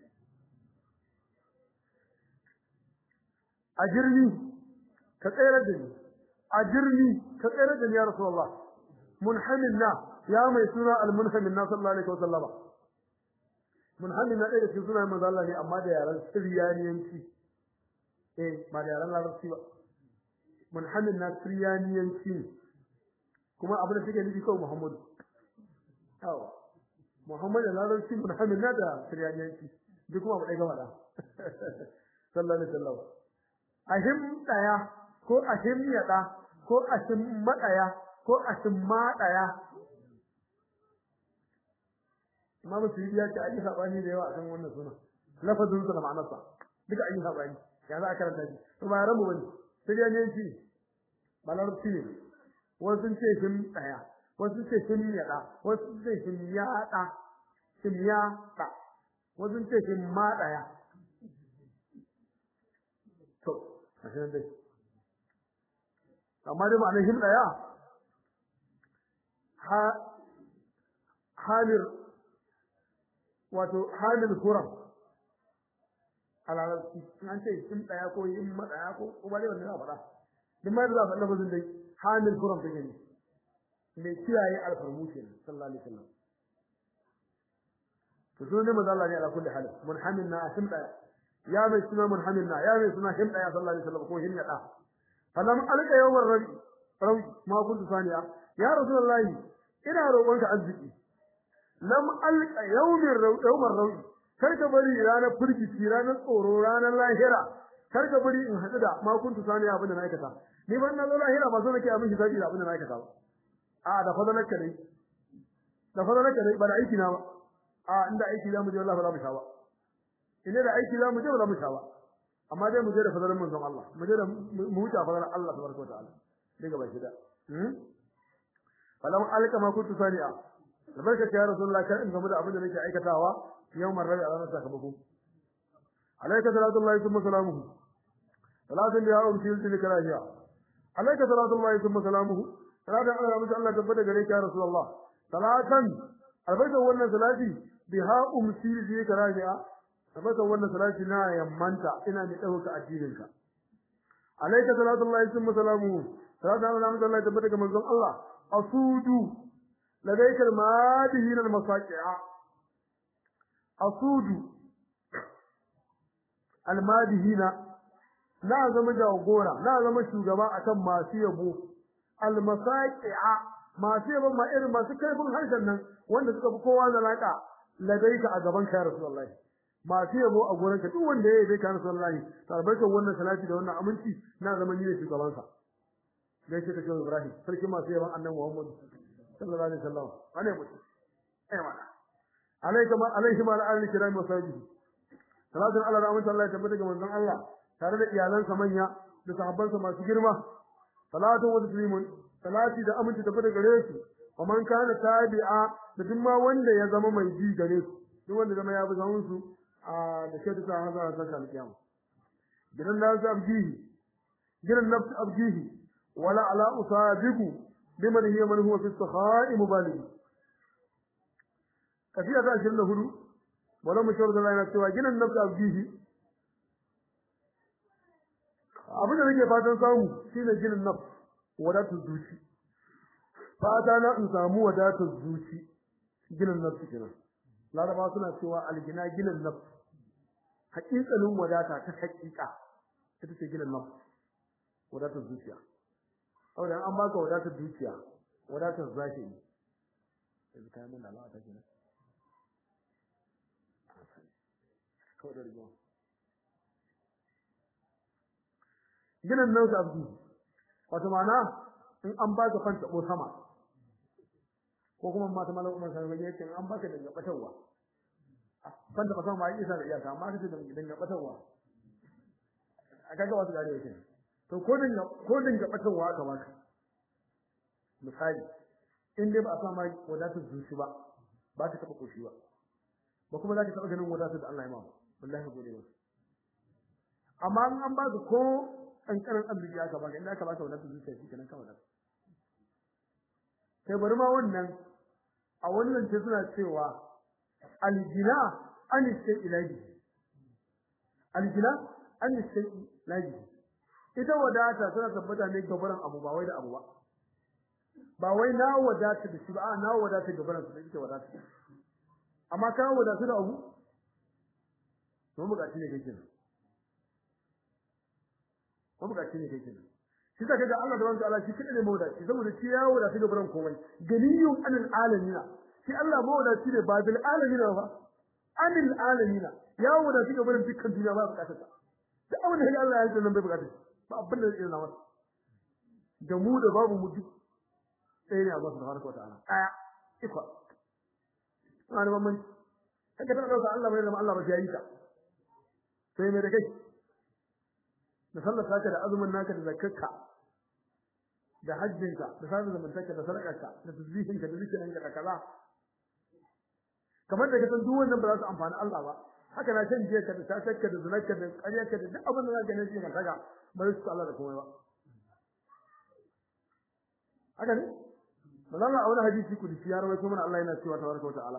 Speaker 1: ajirni ka tsere da ni ajirni ka tsere da ni ya rasulullah munhamilna ya mai suna almunhamilna sallallahu alaihi wasallam munhammin na ɗaya da cikin sunayen manzo Allah ne amma da yaran Siriyaniyanci eh ba da yaran Larabci ba munhammin na Siriyaniyanci ne kuma abin da suke nufi kawai Muhammadu yawa Muhammadu da Larabci munhammin na da Siriyaniyanci duk kuma abu ɗaya gaba da sallallahu alaihi wasallam ahim daya ko ahim yada ko ahim madaya ko ahim madaya Imam Suyuti ya ce ayi sabani da yawa akan wannan suna lafazin sa da ma'anarsa duka ayi sabani ya za a karanta shi to ba rabu bane sai ya ne shi balarci ne wasu sun ce him daya wasu sun ce him yada wasu sun ce him yada him yada wasu sun ce him madaya to ashe dai amma dai ma'anar him daya ha hamir wato hamil kuram alalci an ce him daya ko him madaya ko ko ba dai wannan za faɗa duk ma da za faɗa lafazin dai hamil kuram take ne mai kiyaye alfarmu kenan sallallahu alaihi wasallam to sunan manzo Allah ne ala kulli hal munhamin na him daya ya mai suna munhamin na ya mai suna him daya sallallahu alaihi wasallam ko him yada falam alqa yawmar rabi rabi ma kuntu saniya ya rasulullahi ina roƙonka arziki lam alqa yawmir yawmar rabi kar ka bari ranar firgici ranar tsoro ranar lahira kar ka bari in hadu da ma kuntu saniya abin da na aikata ni ban na zo lahira ba so nake a miki zabi da abin da na aikata ba a da fadalarka dai da fadalarka dai ba da aiki na ba a inda aiki za mu je wallahi ba za mu sha ba ina da aiki za mu je ba za mu sha ba amma dai mu je da fadalar manzon Allah mu je da mu huta fadalar Allah tabaraka wa ta'ala daga baki da hmm falam alka ma kuntu sani'a tabaraka ya rasulullah kar in gamu da abin da nake aikatawa yawmar rabi a ranar sakamako alayka salatullahi thumma salamuhu salatun ya umti yulti karahiya alayka salatullahi thumma salamuhu salatan Allah mutu Allah tabbata gare ka ya rasulullah salatan albarka wannan salati biha umti yulti karahiya tabbata wannan salati na yammanta ina mai dauka addininka alayka salatullahi thumma salamuhu salatan Allah mutu Allah tabbata ga manzon Allah asudu لديك المادهين المصاقع asudu almadihina na zama jagora na zama shugaba akan masu yabo almasaqi'a masu yabo ma irin masu kaifin harshen nan wanda suka fi kowa zalaka ladaika a gaban ka rasulullahi masu yabo a gurin ka duk wanda ya yabe ka rasulullahi tarbatar wannan salati da wannan aminci na zama ni ne shugaban sa gaishe ka shehu ibrahim sarki masu yaban annabi muhammad sallallahu alaihi wasallam ane mutum eh mana alaikum alaihim ala ahli kiram wa sahbihi salatu ala rahmatu Allah tabbata ga manzon Allah tare da iyalansa manya da sahabbansa masu girma salatu wa taslimun salati da aminci tabbata gare su wa man kana tabi'a da duk ma wanda ya zama mai ji gare su duk wanda zama ya bi zaman su a da ke ta haza ta kan kiyama gidan da su abjihi gidan nafsu abjihi wala ala usabiku biman hiya man huwa fi sakha'i mubaligh kafiya ta 24 wala mushawar da yana cewa ginan nafsu abdihi abin da nake fatan samu shine ginin nafs wadatar zuci fata na in samu wadatar zuci ginin nafs kenan laraba suna cewa algina ginin nafs haƙiƙanin wadata ta haƙiƙa ita ce ginin nafs wadatar zuciya saboda an baka wadatar zuciya wadatar zahiri yanzu kayan mun da Allah ta kenan kawai da rigima ginin nan su abdi wato ma'ana in an ba ka fanta ko sama ko kuma mata malam umar sai ga yake an baka daga batarwa fanta ba sama ba isa da iyaka amma kace daga batarwa a kaga wasu gare yake to ko dinga ko dinga batarwa aka baka misali in dai ba a sama wadatar zuci ba ba ta taba koshi ba ba kuma za ka taba ganin wadatar da Allah ya ma wallahi gode ba amma in an baka ko kankanin arziki aka baka inda aka baka wadatar zuciya shi kenan kawai sai bari ma wannan a wannan ce suna cewa aljina an sai ilahi aljina an sai ilahi ita wadata tana tabbata ne gabaran abu ba wai da abu ba ba wai na wadata da shi ba na wadata gabaran su da ita wadata amma ka wadata da abu to bukaci ne kake nan ko bukaci ne kake nan shi da kaga Allah da wanda Allah shi kida ne mawdaci saboda shi ya wadaci ga buran komai ganiyun anil alamina shi Allah mawdaci ne ba bil alamina ba anil alamina ya wadaci ga buran dukkan duniya ba bukatar sa da abin da Allah ya yi nan bai bukatar ba abin da zai zama da mu da babu mu duk sai ne Allah subhanahu wataala aya iko ana ba mun kaga ta dauka Allah bai zama Allah ba ya yi ta sai mai da kai da sallar saka da azumin naka da zakarka da hajjinka da sanin zamantaka da sadakarka da tasbihinka da zikirinka da kaza kamar da kasan duk wannan ba za su amfani Allah ba haka na shan jiya ka da tasakka da zunarka da ƙaryarka da duk abin da za ka gane shi ka saka ba su Allah da komai ba haka ne manzo a wani hadisi kudusi ya rawaito mana Allah yana cewa tabaraka wa ta'ala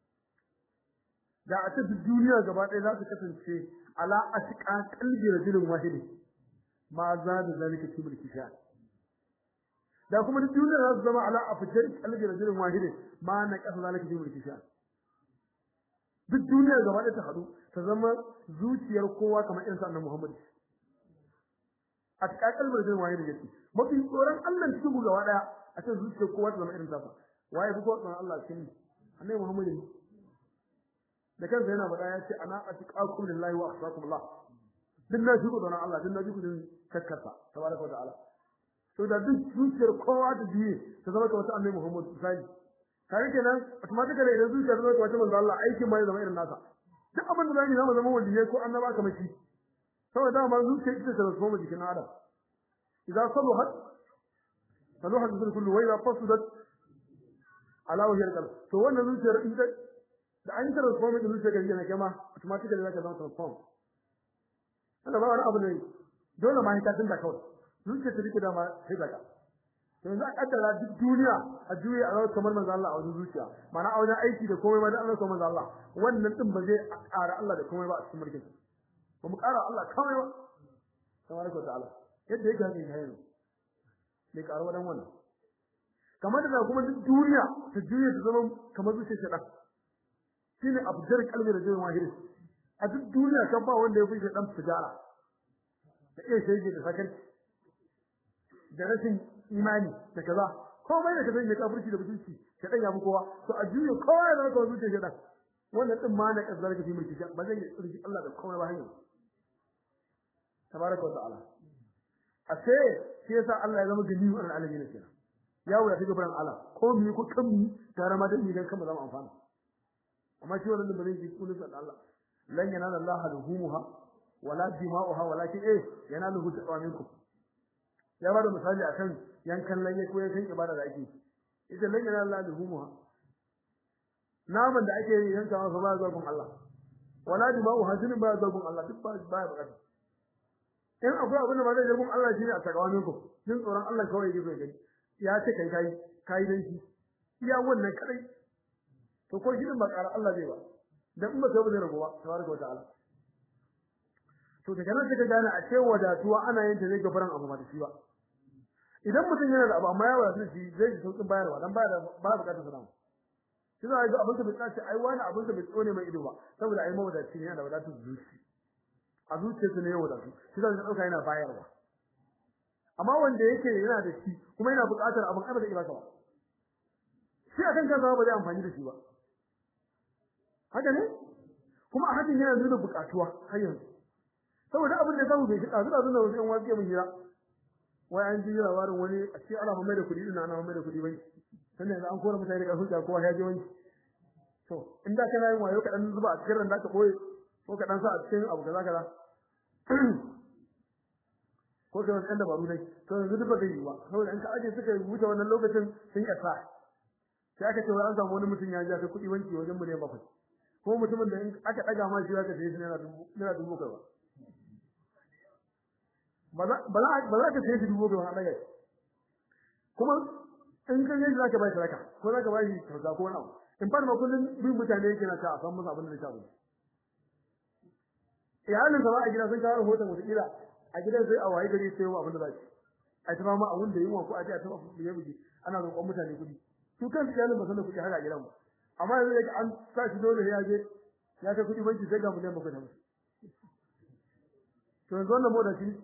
Speaker 1: da a cikin duniya gaba ɗaya za su kasance ala asqa qalbi rajulin wahidi ma za da zalika fi mulki sha da kuma duk duniya za su zama ala afjar qalbi rajulin wahidi ma na kasa zalika fi mulki sha duk duniya gaba ɗaya ta hadu ta zama zuciyar kowa kamar irin sa annabi Muhammad a cikin qalbi rajulin wahidi yake mafi tsoron Allah cikin ku gaba ɗaya a cikin zuciyar kowa ta zama irin sa waye fi tsoron Allah cikin annabi Muhammad ne da kansa yana faɗa ya ce ana atiqakum lillahi wa akhshakum Allah din na shi don Allah din na ji kudin kakkarsa tabaraka wa ta'ala to da duk zuciyar kowa da biye ta zama ka wata annabi Muhammad sai kare kenan automatically idan zuciyar zama ka wata manzo Allah aikin ma ya zama irin nasa duk abin da zai zama zama waliye ko annaba kamar shi saboda ma zuciyar ita ta transform jikin Adam idza saluhat saluhat bil kullu wa idza fasudat ala wajhi al to wannan zuciyar ita da an transform din zuciya gari ne kama automatically zaka zama transform Allah ba wani abu ne dole ma ka tunda kawai zuciya ta rike da ma sai daga to yanzu a kaddara duk duniya a juye a zama kamar manzo Allah a wajen zuciya mana a wajen aiki da komai ma da Allah kamar manzo Allah wannan din ba zai ƙara Allah da komai ba a cikin mulkin ba mu ƙara Allah komai ba tabaraka ta'ala yadda yake hakin yanzu bai ƙara wadan wannan kamar da kuma duk duniya ta juye ta zama kamar zuciya shaɗan shine abdar kalbi da jin wahiri a duk duniya kan ba wanda ya fi dan tijara da iya shege da sakan da rashin imani da kaza komai da kaza ne kafirci da mutunci ka dan yafi kowa to a juye kowa ya zama kawai zuciya shedan wannan din ma na kazzar ka fi mulki ba zai yi tsirki Allah da komai ba hanyar tabaraka wa ta'ala a sai shi yasa Allah ya zama ganiyu an alamin kenan ya wuya ta gaban Allah ko mu ko kan mu tare ma da ni dan kan mu zama amfana amma shi wannan ba zai ji kullu da Allah lan yanala Allah luhumuha wala dima'uha walakin eh yanaluhu taqaminkum ya bada misali akan yankan lanye ko yankan ibada da ake ita lan yanala Allah luhumuha naman da ake yanka masa ba zuwa gun Allah wala dima'uha jinin ba zuwa gun Allah duk ba ba bukata in akwai abin da ba zai gun Allah shine a taqaminkum jin tsoron Allah kawai yake so gani ya ce kai kai kai dan shi iya wannan kadai to ko gidan ba ƙara Allah zai ba dan in ba sai bane ragowa tabaraka wa ta'ala to daga nan sai ka gane a ce wadatuwa ana yin ta zai gafaran abu ba da shi ba idan mutum yana da abu amma ya wadatu shi zai ji sauƙin bayarwa dan baya da ba bukatar sana shi za a ga abin da bai tsaci ai wani abin da bai tsone mai ido ba saboda ai mawadaci ne yana da wadatu zuci a zuciyarsa ne ya wadatu shi za ka ɗauka yana bayarwa amma wanda yake yana da shi kuma yana buƙatar abin ai ba zai iya baka ba shi akan kansa ba zai amfani da shi ba haka ne kuma a hakan yana nuna bukatuwa har yanzu saboda abin da samu bai shi kazu kazu da wasu yan wasu mun jira wai an ji labarin wani a cikin ana mai da kuɗi ina ana mai da kuɗi bai sannan yanzu an kora mutane da kasuwa kowa ya je wani to in da kana yin wayo kaɗan zuba a cikin randa ka ɓoye ko kaɗan sa a cikin abu kaza kaza ko kai wasu ɗan dabaru dai to yanzu duk ba zai yi ba saboda in ka aje suka wuce wannan lokacin sun yi sa sai aka ce wai an samu wani mutum ya ja ta kuɗi wanki wajen miliyan bakwai ko mutumin da in aka daga ma shi zaka sai shi naira dubu naira dubu kai ba ba za ba za ka sai shi dubu kai ba daga kuma in ka yi zaka bai sadaka ko zaka bai shi kyauta ko wani abu in fa ma kullun bin mutane yake na ta a san musu abin da ya shafi iyalin sa ba a gida sun kawo rahoton wata kila a gidan sai a waye gari sai wa abin da za shi a ta ma abin da yunwa ko a ji a taɓa buge buge ana roƙon mutane kuɗi su kansu iyalin ba san da kuɗi haka a gidan ba amma yanzu yake an sa shi dole ya je ya ta kudi banki sai ga mu ne muku da musu to yanzu wannan moda shi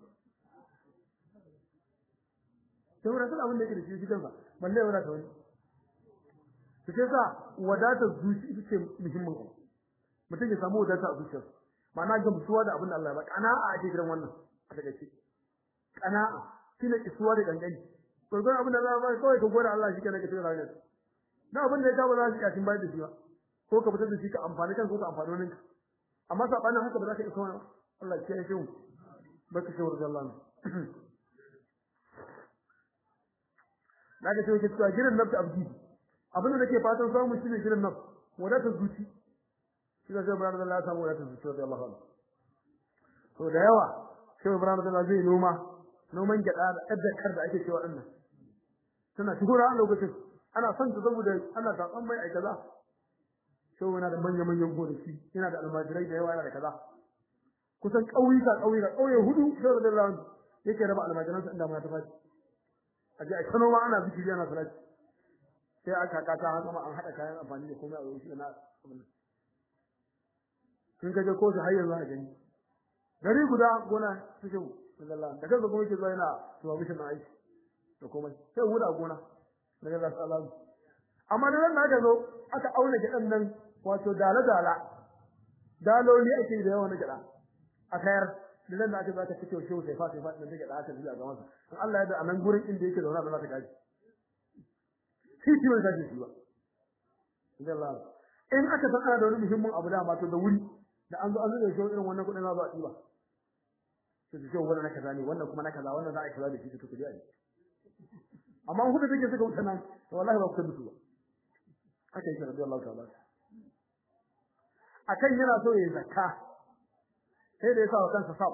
Speaker 1: sai wurin abin da yake da shi shi kansa balle wala ta wani to sai sa wadatar zuci ita ce muhimmin abu mutum ya samu wadata a zuciyar ma'ana gamsuwa da abin da Allah ya ba kana'a ake kiran wannan a daga ce kana'a shine isuwa da gangani to don abin da za ba kawai ka gode Allah shi kenan ka tsira ranar na abin da ya ba za su iya tin bayar da shi ba ko ka fitar da shi ka amfani kan ko ka amfani wani amma sabanin haka ba za ka iya kawai Allah ya kiyaye shi baka shawar da Allah Daga sai cewa girin nafsi abdi abin da nake fatan samu shine girin nafsi wadatar zuci shi da Ibrahim da Allah samu wadatar zuci da Allah to da yawa sai Ibrahim da Allah zai noma noman gyada da addakar da ake cewa dinnan tana shigura a lokacin ana son ta saboda ana tatsan mai ai kaza sai yana da manyan manyan gonaki yana da almajirai da yawa yana da kaza kusan ƙauyuka ƙauyuka ƙauye hudu sai da Allah yake raba almajiransa inda muna ta fashi aje a kano ma ana zikiri ana salati sai aka kaka an kuma an hada kayan amfani da komai a wurin na abin kin kaje ko su har yanzu a gani gari guda gona suke sallallahu da kaga kuma yake zuwa yana tuwa mishin na aiki da komai sai wuda gona daga Allah sallallahu amma da nan aka zo aka auna gidan nan wato dala dala daloli ake da yawa na gida a kayar da nan aka zaka cike shi sai fa sai fa da gida aka zuwa ga masa in Allah ya da anan gurin inda yake zauna da za ta gaji shi shi wanda shi ba idan Allah in aka san ana da wani muhimmin abu da ma to da wuri da an zo an zo da shi irin wannan kudin za zo a diba to shi wannan na kaza ne wannan kuma na kaza wannan za a yi kaza da shi to kudi a amma hudu take suka wuce nan to wallahi ba ku tabbatu ba haka yake radiyallahu ta'ala akan yana so ya zakka sai da ya sa wa kansa sab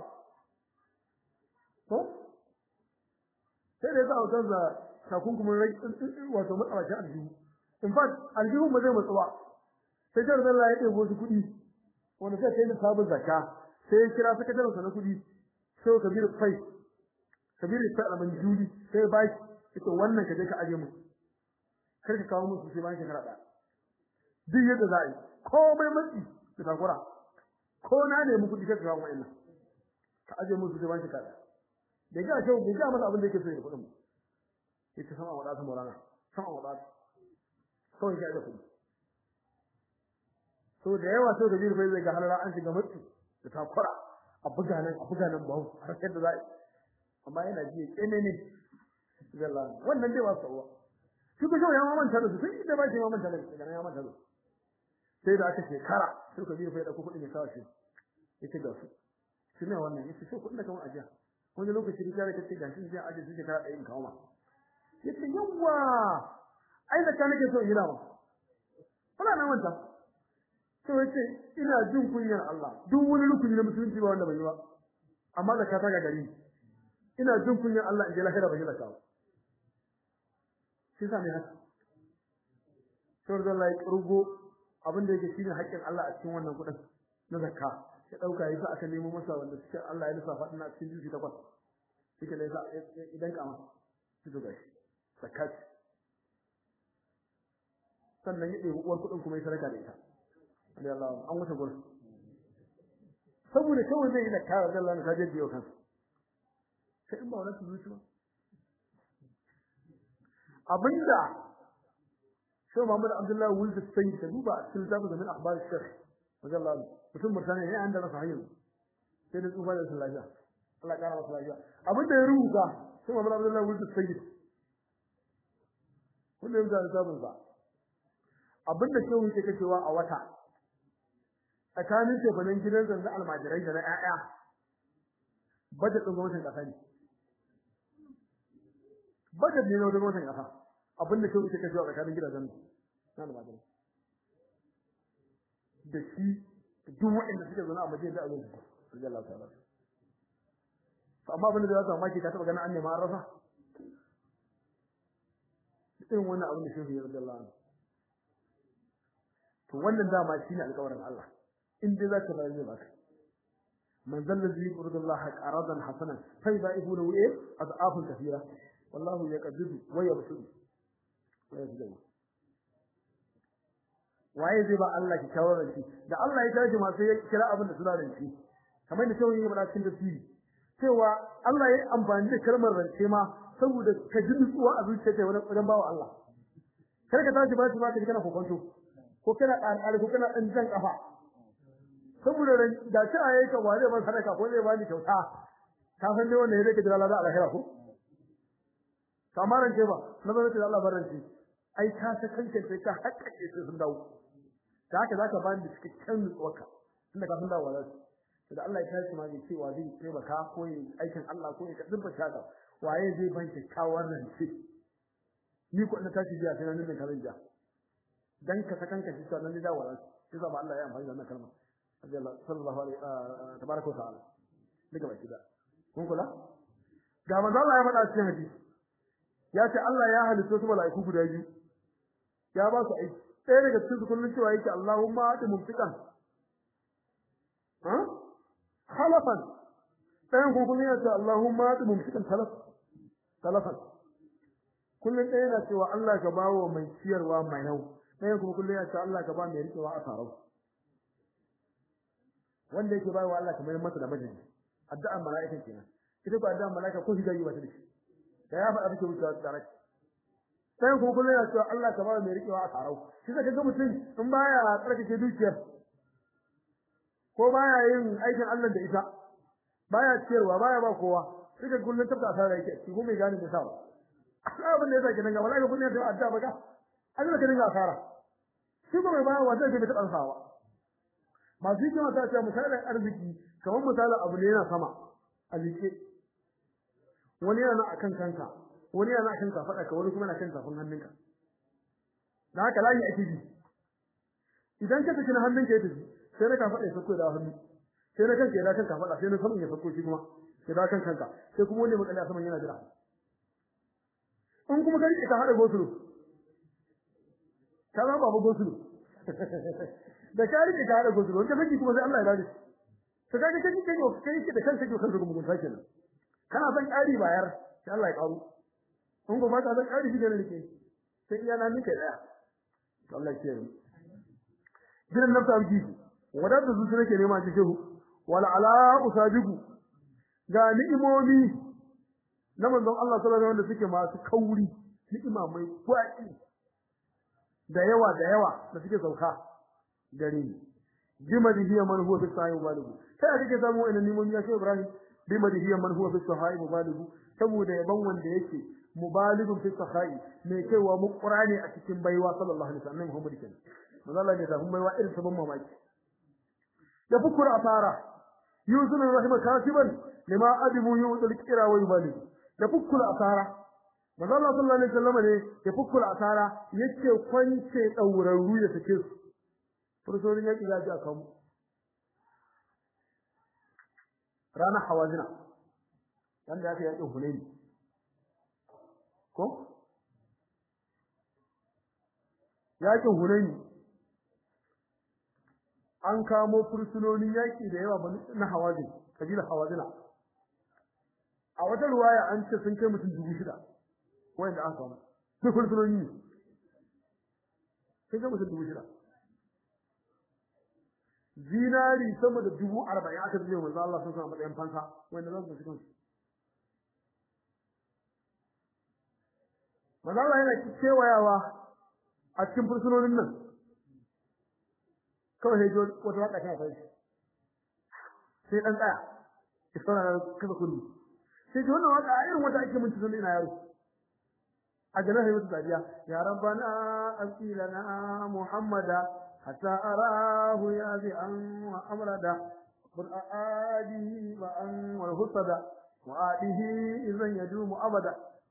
Speaker 1: ko sai da ya sa wa kansa takunkumin rai wato matsawacin aljihu in fact aljihu ba zai matsuwa sai jar da Allah ya ɗebo su kuɗi wanda sai kai da sabon zakka sai ya kira sakataren sa na kuɗi sai Kabir Fai Kabir Fai al-Manjuli sai ya bashi ita wannan ka je ka aje mu kar ka kawo musu sai bayan shekara ɗaya duk yadda za a yi komai matsi da takura ko na nemi kuɗi kai ka kawo wa'annan ka aje musu sai bayan shekara ɗaya da ga shi bai ga masa abin da yake so ya kuɗin mu yace sama wadata morana sama wadata kawai ga kuɗi so da yawa so da bai zai ga halara an shiga mutu da takura a buga nan a buga nan bawo har sai da zai amma yana ji kene ne zalla wannan dai wasu uwa shi ko ya mamanta da su sai da ba shi mamanta da su ya mamanta da su sai da aka shekara sai ka biyo fa ya dauko kuɗin ya kawo shi yace ga su shi ne wannan yace so kuɗin da kawo ajiya wani lokaci da kake ga shi sai aje su shekara ɗaya in kawo ma yace yawa ai da kana ke so ina ma kuna nan wanta to yace ina jin kunyar Allah duk wani rukuni na musulunci ba wanda bai yi ba amma zakka ta ga gari ina jin kunyar Allah in je lahira bai zakka ba shi sa ne haka sai da Allah ya rugo abin da yake shine haƙƙin Allah a cikin wannan kudin na zakka ya dauka yasa aka nemo masa wanda cikin Allah ya lissafa din a cikin juji takwas shike ne idan kama shi to gashi zakat sannan ya ɗebi uwar kuɗin kuma ya sadaka da ita Allah Allah an wuce gurin saboda kawai zai yi da kawai da Allah ta jaddi yau kansa sai in ba wannan zuci ba abinda sai Muhammad Abdullah Wulda sai ta duba a cikin zabu da min akhbar shekh wajallahu mutum mutane ne an da rasa hayyu sai da tsufa da lafiya Allah ya kara masa lafiya abinda ya rubuta sai Muhammad Abdullah Wulda sai kullum da sabon sa abinda shehu yake cewa a wata tsakanin tefanin gidan zanzu almajirai da na ƴaƴa budget din gwamnatin ƙasa ne budget ne na gwamnatin ƙasa abinda shehu yake cewa tsakanin gidajen na almajirai da shi duk waɗanda suke zaune a majalisar da abin su Allah ta'ala amma abinda da za su mamaki ka taɓa ganin an nema an rasa irin wannan abin da shehu ya radiyallahu anhu to wannan dama shine alƙawarin Allah in dai zaka bayar da baka man zalla zai yuridu Allah qaradan hasanan fa yudaifu lahu eh adafun kathira wallahu yaqdiru wa yabsutu wa yabsutu waye zai ba Allah ki kawo ranki da Allah ya taji ma sai ya kira abin da suna ranki kamar da cewa yake faɗa cikin tafsiri cewa Allah ya yi amfani da kalmar rance ma saboda ka ji nutsuwa a zuciyarka wani wajen bawa Allah kar ka tashi ba shi ba ka ji kana kokonto ko kana ƙarƙari ko kana ɗan jan ƙafa saboda da ci a yayi ka ba zai ban sadaka ko zai bani kyauta ka san dai wannan yake jira lada alahira ko kamar rance ba na zama da Allah barance ai ka ta kanke sai ka hakkake sai sun dawo da haka zaka bani da cikakken nutsuwarka tunda ka san dawo za su da Allah ya tashi ma zai ce wa zai taimaka ko yi aikin Allah ko ya kadin ba shaka waye zai ban kyakkyawar rance ni ko ina tashi jiya sai nan ne kazan ja dan ka sakan ka shi nan ne dawo za su sai ba Allah ya amfani da wannan kalma sallallahu alaihi tabaraka wa ta'ala daga baki da kun kula ga manzo Allah ya faɗa cikin hadisi ya ce Allah ya halitta su mala'iku guda biyu ya ba su aiki ɗaya daga cikin su kullun cewa yake Allahumma ati mumtikan ha khalafan ɗayan kuma kullun ya ce Allahumma ati mumtikan talaf talafan kullun ɗaya yana cewa Allah ka bawo mai ciyarwa mai nau ɗayan kuma kullun ya ce Allah ka ba mai riƙewa a tarau wanda yake bayarwa Allah kamar masa da majini addu'ar mala'ikan kenan ita ko addu'ar mala'ika ko hidayi wata dashi da ya faɗa take wucewa tare sai ko kullum ya ce Allah ka ba mai rikewa a tarau shi zaka ga mutum in baya tsarkake dukiyar ko baya yin aikin Allah da ita baya ciyarwa baya ba kowa sai ka kullum tabta asara yake shi ko mai gane da sawa abin da yasa kenan ga mala'ika kullum ya ce addu'a baka Allah ka dinga asara shi ko mai baya wanda ke da taɓa sawa masu hikima ta ce misalin arziki kamar misalin abu ne yana sama a liƙe wani yana akan kanka wani yana akan kafaɗa ka wani kuma yana kan tafin hannunka da haka layi ake bi idan ka saki na hannunka ya tafi sai na kafaɗa ya sako da hannu sai na kanka ya da kan kafaɗa sai na saman ya sako shi kuma ya da kan kanka sai kuma wani matsala a saman yana jira in kuma ka riƙe ka haɗa gosulu ka zama babu gosulu da ka rike ka da gozuro wanda miji kuma sai Allah ya dade to kaga kai kai kai da kanka ke kanka gumun sake nan kana son ƙari bayar sai Allah ya karu in ko ba ka son ƙari shi ne rike sai iya nan nake daya to Allah ya kiyaye gidan nafsa amki wadanda su nake nema ji shehu wala ala usabigu ga ni'imomi na manzon Allah sallallahu alaihi wasallam suke masu kauri ni'ima mai gwaki da yawa da yawa da suke sauka gare ni bima dihiya man huwa fi sahih mubaligu sai a kike samu ina nimomi ya shehu ibrahim bima dihiya man huwa fi sahih mubaligu saboda yaban wanda yake mubaligun fi sahih mai kaiwa mu qur'ani a cikin baiwa sallallahu alaihi wasallam muhammad kenan manzo Allah ne da mun baiwa irin sabon mamaki da bukura asara yusuf rahima katiban lima adibu yu'til qira wa yubaligu da bukura asara manzo Allah sallallahu alaihi wasallam ne ya bukura asara yace kwance daurarru ya sake su fursunonin yaƙi za su a kanmu ranar hawazina wanda aka yaƙin hunaini ko yaƙin hunaini an kamo fursunonin yaƙi da yawa na hawazin kabilar hawazina a wata ruwaya an ce sun kai mutum dubu shida wanda aka kamo duk fursunoni ne sun kai mutum dubu shida zinari sama da dubu arba'in aka zai manzo Allah sun samu matsayin fansa wanda za su ci kansu manzo Allah yana kewayawa a cikin fursunonin nan kawai sai jiyo wata waka ta fara sai dan tsaya ya sauna kaza kullu sai ji wannan waka irin wata ake mun tun ina yaro a ganin sai wata dariya ya rabbana asilana muhammada حتى أراه يابعا وأمردا قل أآدي وأن والهصدا وآده إذا يدوم أبدا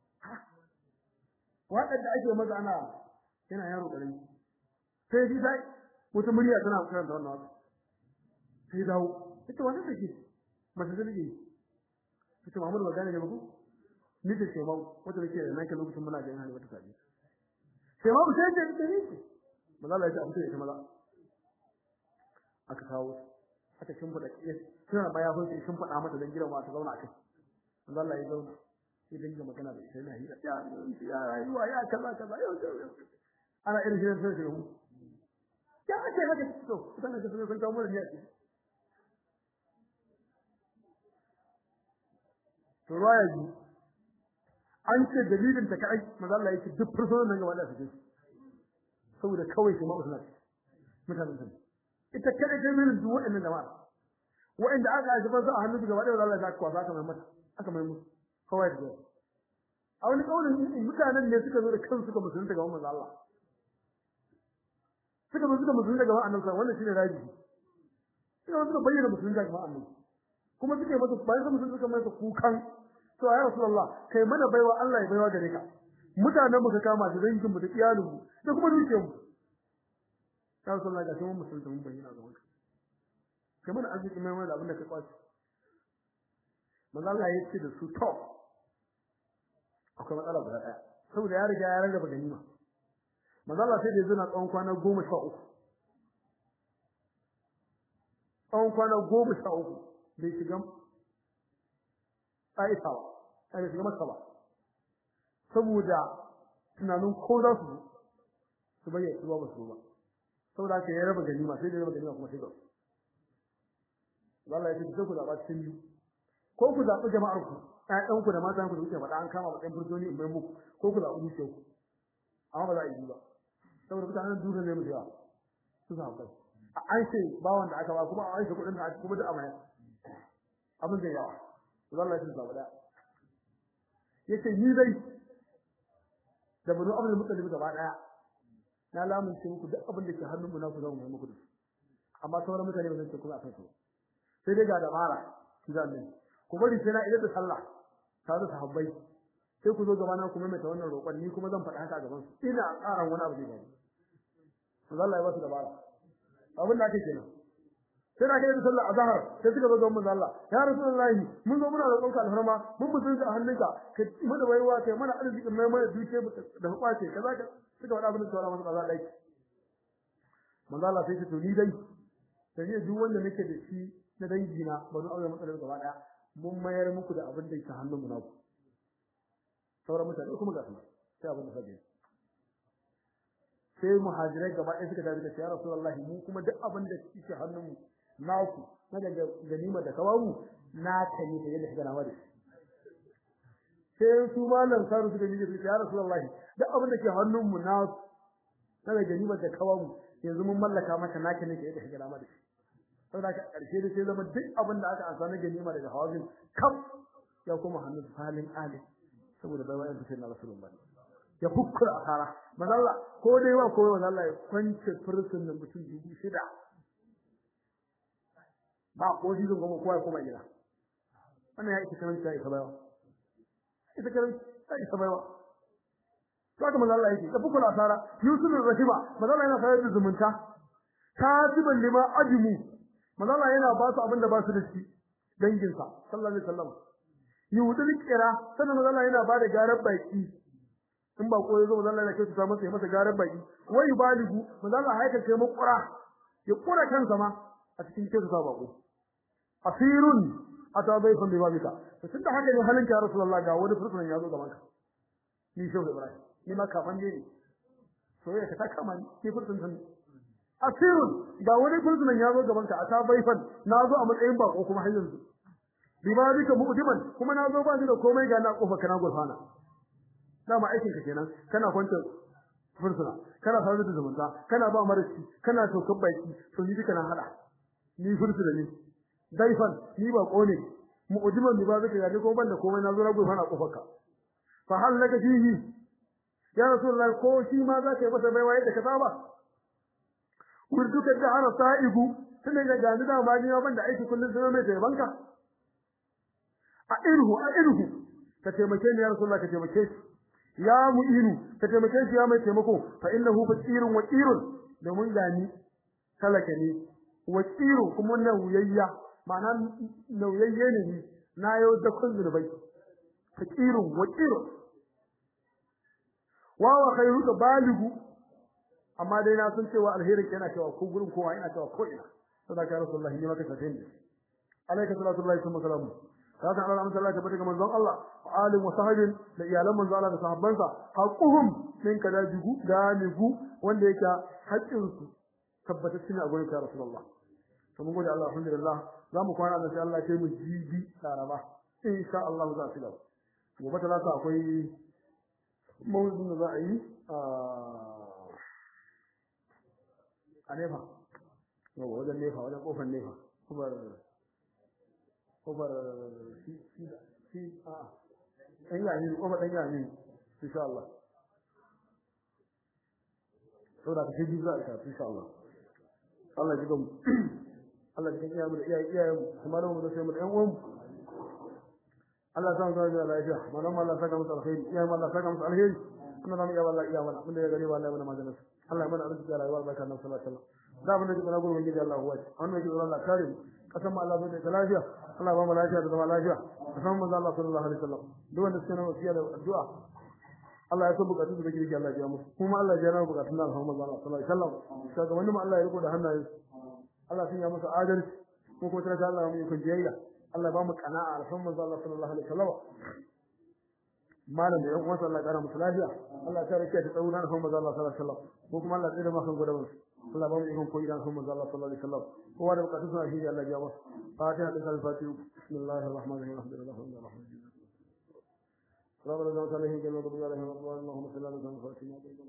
Speaker 1: وقد أجل مزعنا هنا يا رب علي سيدي ساي وتمريا تنا كان دون ناس sai dawo ita wannan take mace da take ita Muhammad ba gane ne ba ko ni da shemau wata take da nake lokacin muna ga hali wata sabi shemau sai ta ta ne maza Allah ya ce a fito ita maza aka kawo aka shimfiɗa suna baya kun sai sun faɗa mata dan gidan ta zauna a kai maza Allah ya zauna sai dinga magana da ita yana hira ya ya rayuwa ya kaza kaza yau ana irin shirin sai sai mu ya ake haka to kusan da sun kawo mu ne to ruwaya ji an ce dalilin ta kai manzo Allah yake duk fursunan nan gaba da su saboda kawai shi ma'usna mutanen sun ita kada ta min duk wa'annan jama'a wa'anda aka aje fa a hannun gaba da Allah ya kwasa aka mai mata aka mai musu kawai da a wani kaulin mutanen ne suka zo da kansu suka musulunta gaban manzo Allah suka zo suka musulunta gaban annabi wannan shine raji suka zo suka bayyana musulunta gaban annabi kuma suke masa bayan sun musulunta suka masa kukan to ya rasulullah kai mana baiwa Allah ya baiwa gare ka mutanen mu ka kama da dangin mu da iyalin mu da kuma dukiyar mu ya rasulullah ga mun musulunta mun bayyana gaban ka kai mana arziki mai mai da abin da ka kwaci manzo Allah ya ce da su to akwai matsala guda daya saboda ya riga ya rarraba ganima manzo Allah sai da ya zuna tsawon kwana 13 tsawon kwana 13 bai shiga Aisha ba bai shiga Makka ba saboda tunanin ko za su su bayyana su ba su ba saboda haka ya raba ganima sai da ya raba ganima kuma sai ga Allah ya ce ku zaba cikin biyu ko ku zabi jama'ar ku ƴaƴan ku da matan ku da kuke faɗa an kama matsayin furjoni in bai muku ko ku zabi dukiyar ku amma ba za a yi ba saboda mutanen duniya ne mu da su za kai an ce bawon da aka ba kuma an ce kuɗin da aka kuma da amaya abin da yawa Allah ya tsaba da yace ni dai da banu abin mutalibi gaba daya na lamunce muku duk abin da ke hannun mu na ku zama mai muku da amma sauran mutane ba zan ce kuma akan su sai dai ga dabara kidan ne ku bari sai na idan da sallah ta da sahabbai sai ku zo gaba na ku mai ta wannan roƙon ni kuma zan faɗa haka a gaban su ina ƙaran wani abu zai faru Allah ya ba su dabara abin da ake kenan sai da kai da sallah azhar sai suka zo gaban Allah ya rasulullahi mun zo muna roƙon ka alfarma mun mutunta a hannunka ka mu da baiwa kai mana arzikin mai mana duke da kwace kaza ka suka faɗa abin da sauran masu kaza dai manzo Allah sai ta to ni dai sai duk wanda nake da shi na dangi na bari aure matsalar gaba daya mun mayar muku da abin da yake hannun mu naku sauran mutane kuma ga su sai abin da sake sai muhajirai gaba ɗaya suka tafi da ya rasulullahi mu kuma duk abin da yake hannun mu naku na daga ganima da kawamu na ta ne da yadda kana wani sai su malam saru suka yi da ya rasulullahi duk abin da ke hannun mu naku na daga ganima da kawamu yanzu mun mallaka maka naka ne da yadda kana wani saboda ka karshe da sai zama duk abin da aka ansa na ganima daga hawazin kam ya kuma hannun halin ali saboda bai wa'in sai na rasulullahi ya fukkura asara manalla ko dai wa ko manalla ya kwance fursun nan mutum dubu shida ba ko dizin goma kowa kuma gida wannan ya ita karanta ita bayawa ita karanta ita bayawa to haka manalla yake ya fukkura asara yusuf rahima manalla yana sayar da zumunta katiban lima ajmu manalla yana ba su abin da ba su da shi danginsa sallallahu alaihi wasallam yudul kira sannan manalla yana ba da garar baki in ba koyi zo manzo Allah ya ta masa ya masa garan baki wai baligu manzo Allah haika ce mu kura ya kura kansa ma a cikin kisa sa bako asirun ata bayfan bi babika to tunda haka ne halin ka rasulullah ga wani fursunan ya zo gaban ka ni shehu ibrahim ni ma kafan ne so ya ka kama ni fursunan asirun ga wani fursunan ya zo gaban ka ata bayfan na zo a matsayin bako kuma har yanzu bi babika mu'diman kuma na zo ba ni da komai ga na kofa kana gurfana dama aikin ka kenan kana kwanta fursuna kana sanar da zumunta kana ba marashi kana tokar baki to ni duka na hada ni fursuna ne daifan ni ba kone mu'jiman bi ba zaka yaje ko banda komai na zo na gofa na kofarka fa hal laka fihi ya rasulullahi ko shi ma zaka yi masa baiwa yadda ka saba urduka da ana sa'ibu tunda ga gani da ma ni banda aiki kullun sai mai taibanka a irhu a irhu ka taimake ni ya rasulullahi ka taimake shi ya mu'inu ka taimake shi ya mai taimako fa innahu fakirun waqirun domin gani talaka ne waqirun kuma nauyayya ma'ana nauyayye ne ni na yau da kun zunubai fakirun waqirun wa wa khairuka baligu amma dai na san cewa alherin yana cewa ko gurin kowa ina cewa ko ina sadaka rasulullahi ne maka sanin ne alayka salatu wallahi wa salamu haka Allah amsa Allah tabbata ga manzon Allah wa alim wa sahabin da iyalan manzon Allah da sahabbansa haquhum min kada jigu galigu wanda yake haƙƙin su tabbata shine a gurin Rasulullah to mun gode Allah alhamdulillah zamu kwana da sai Allah ya mu jibi laraba insha Allah za su gaba gobe talata akwai mawuzin da za a yi a nefa yau wajen nefa wajen kofar nefa kofar kofar si a ɗan yami kofar ɗan yami insha Allah saboda ka sai biyu za a isa insha Allah Allah ji gamu Allah ji kan iyamu da iyayen iyayen kuma da mu da sai mu da ƴan uwan Allah ya samu da lafiya malam Allah saka musu alheri iyayen Allah saka musu alheri Allah zamu iya wallahi iya mana mun da ya gari wallahi mana majalis Allah ya mana arziki da rayuwa barka nan sallallahu alaihi wasallam da mun da ke na gurbin gidi Allah huwa wannan ke Allah kare mu kasan mu Allah zai da lafiya Allah ba mu lafiya da zama lafiya kasan mu Allah sallallahu alaihi wasallam duk wanda suke nan wasiya da addu'a Allah ya so bukatun da kike Allah ya musu kuma Allah ya jana bukatun Allah Muhammad sallallahu alaihi wasallam kaga wani mu Allah ya riko da hannaye Allah sun ya masa adalci ko ko tana Allah mu yi jiyayya Allah ba mu kana'a alhamdu Allah sallallahu alaihi wasallam malam da yan uwansa Allah ya kara musu lafiya Allah ya kare ta tsauna da Muhammad sallallahu alaihi wasallam ko kuma Allah ya tsira maka gudawan Allah ba mu ikon koyi da Muhammad sallallahu alaihi wasallam kowa da bukatun sa shi Allah ya ba fatiha da al-fatiha bismillahir rahmanir rahim alhamdulillahi rabbil alamin ربنا لا تعالى هي جل وعلا رحمه الله اللهم صل على سيدنا محمد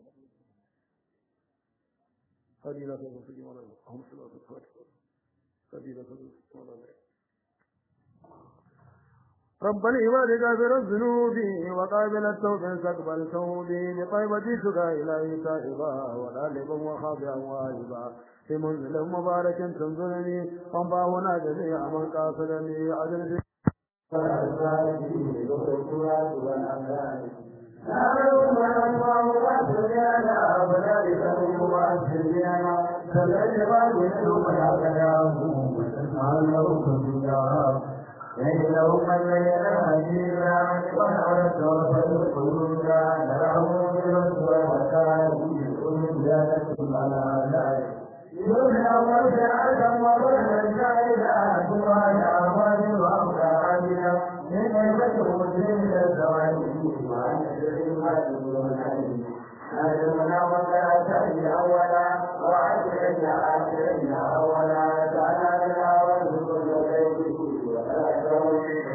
Speaker 1: هذه لا تكون في جمال اللهم صل على سيدنا محمد هذه لا تكون في جمال رب العباد غافر الذنوب وقابل التوب استقبل توبي بطيبة سكا إلهي تائبا وغالبا وخاضعا واجبا في منزل مبارك تنزلني وانباهنا جميعا من قاصدني عدل
Speaker 2: لهم الليل هجيرا ونعرف رفض القلوب نرعه برسول وكان أولي على ذلك يمنع وجعل وظهر الجاهل سبحان أموال وأموالنا من نعمة مسلم الزوالي وعن الرحمن أجرنا وكاتب أولا وعشرين عشرين أولا تعالى لنا وارزق الغيب ولا تولي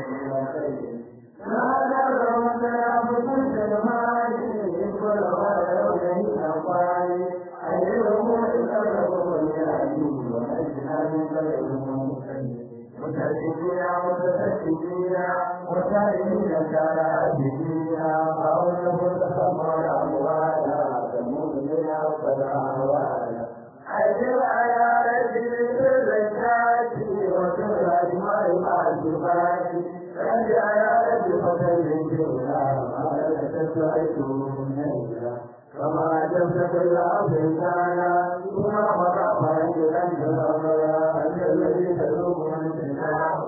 Speaker 2: هذا الرمز يعبد المال كل غير من أقوال أجرهم إكرهم يعجب وأجهل غيرهم متسكين متسكين وسائلين كالعابدين قوله تخمر أموالا كمؤمن فالأهوالا أجر على رجل الزكاة وكل أجمع الواجبات أجر على رجل فتن الجنة ما لك تعيشون كما جبت الأرض كان ثم وقع رجلا جرى أنت الذي تذوق من سناه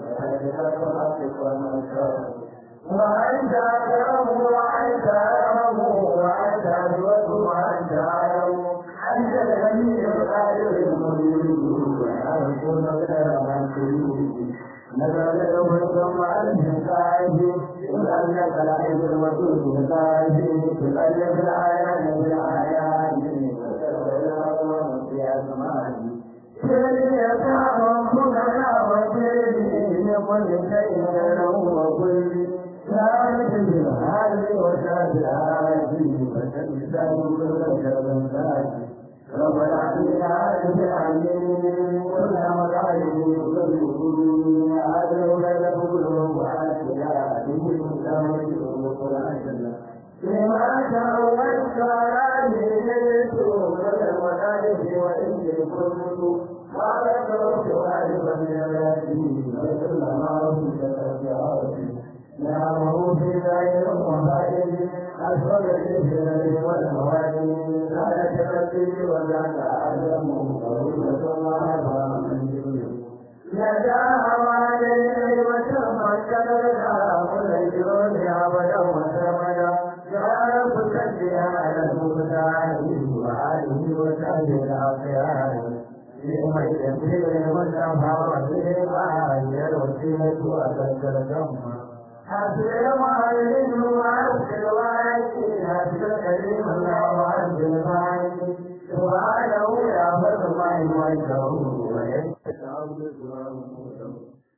Speaker 2: وأنت أكرم وأنت أكرم وأنت أجود وأنت أعلم أنت الغني القادر المريد وأكون غير منكرين نزل ثم أنت قائد لأنك لعيب الوجود القائد تقلب الآيات بالآيات وتتبع في أسمائي فليتعلم فقراء وكيدي لكل شيء له وكل ثابت بالحال وشافعات فتلزم كل شر ذاتي رب العالمين عارف العليم كل مقاله كل كل عدل بين كل وعافية به مستمر القرآن لما تروت عليه كل المقاله وإن كنت قال تركت واجبا من الياسين وكل ما رمت ترجعاتي نعمه في ذلك وفائد أسود الإبن والموالي كان تركي وذاك أعلم طويلة وهذا من يدا عليه وتمكن لها كل الجود أبدا وسرمدا جعل تسجل على المبتعد وآله وسائر الأخيار يوم يسير المنتهى والإيمان الوسيلة أتذكر جمع حسب معلم وعبد الواجي حسب كريم الله وعبد الواجي سبحانه يا فرد الله وجهه ويستعود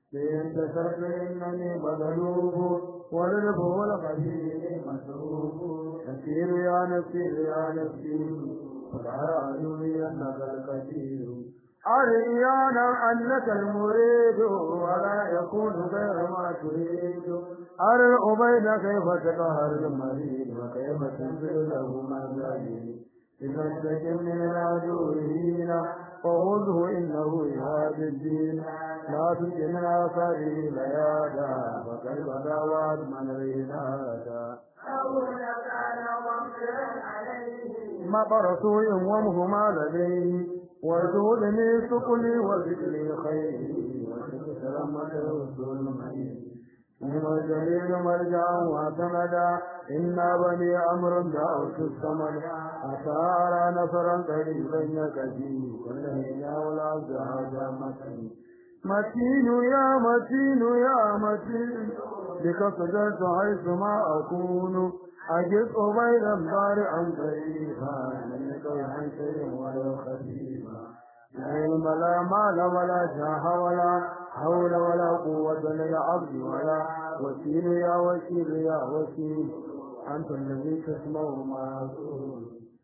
Speaker 1: بإن تسرت إنني مغلوب والرب والخبير مسروب نسير يا نسير يا نسير فالعالي أنك الكثير أريانا أنك المريد ولا يكون غير ما تريد أرى الأبيد كيف تقهر المريد وكيف تنزل له مزايد إذا استجب من العدوين فخذه إنه يهاد الدين لا تلك من آثاره ليادا فكيف دعوات من رينادا مطر سوء ومهما لديه وجود لي سقلي وذكري خيري وشك سلامة الرسول من الجليل مرجعا وسندا إنا بني أمر دعوت الصمد أثار نصرا قريبا يكفي كل هنا ولا زهاد متين متين يا متين يا متين بك صدرت حيث ما أكون أجد أبيضا بارعا قريبا من كيف شيء ولا خفيفا لا علم لا مال ولا جاه ولا حول ولا قوة للعبد ولا وكيل يا وكيل يا وكيل أنت الذي تسمع ما أقول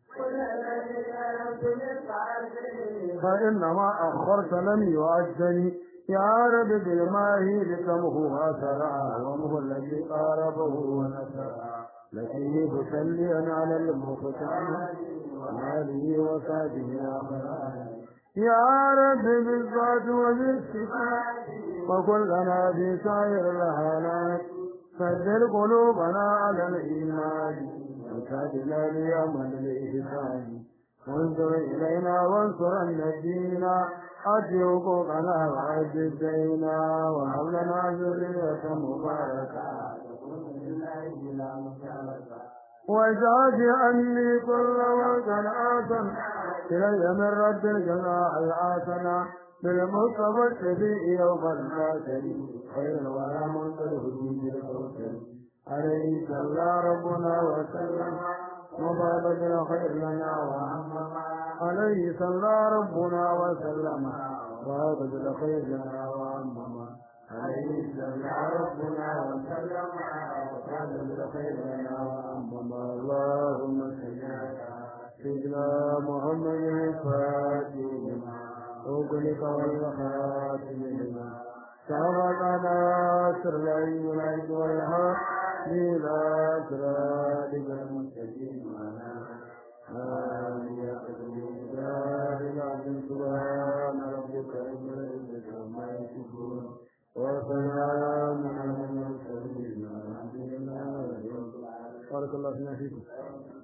Speaker 1: فإنما أخرت لم يؤجل يا رب بالماهي لتمه أثرا ومه الذي قاربه ونسرا لكيه مسليا على المختار وآله وصحبه آخرا يا رب بالذات وبالصفات وكلنا في سائر الحالات سجل قلوبنا على الإيمان وسادنا ليوم الإحسان وانظر إلينا وانصر النبينا أتي حقوقنا وأد الدينا وهب لنا ذرية مباركة وزاد عني كل وكان آثم إلي من رب الجزاء الحسنة بالمصطفى الشفيع يوم الناصر خير الورى منصر هدوء الكوثر عليه صلى ربنا وسلم وبارك الخير لنا وعمم عليه صلى ربنا وسلم وبارك الخير لنا وعمم عليه صلى ربنا وسلم وبارك الخير لنا وعمم اللهم صل على سيدنا محمد الفاتح لما أغلق والخاتم لما سبق ناصر العلم والعيد والحق إلى صراطك المستقيم آمين سبحان ربك رب العزة عما يصفون وسلام على المرسلين والحمد لله رب العالمين بارك الله فينا فيكم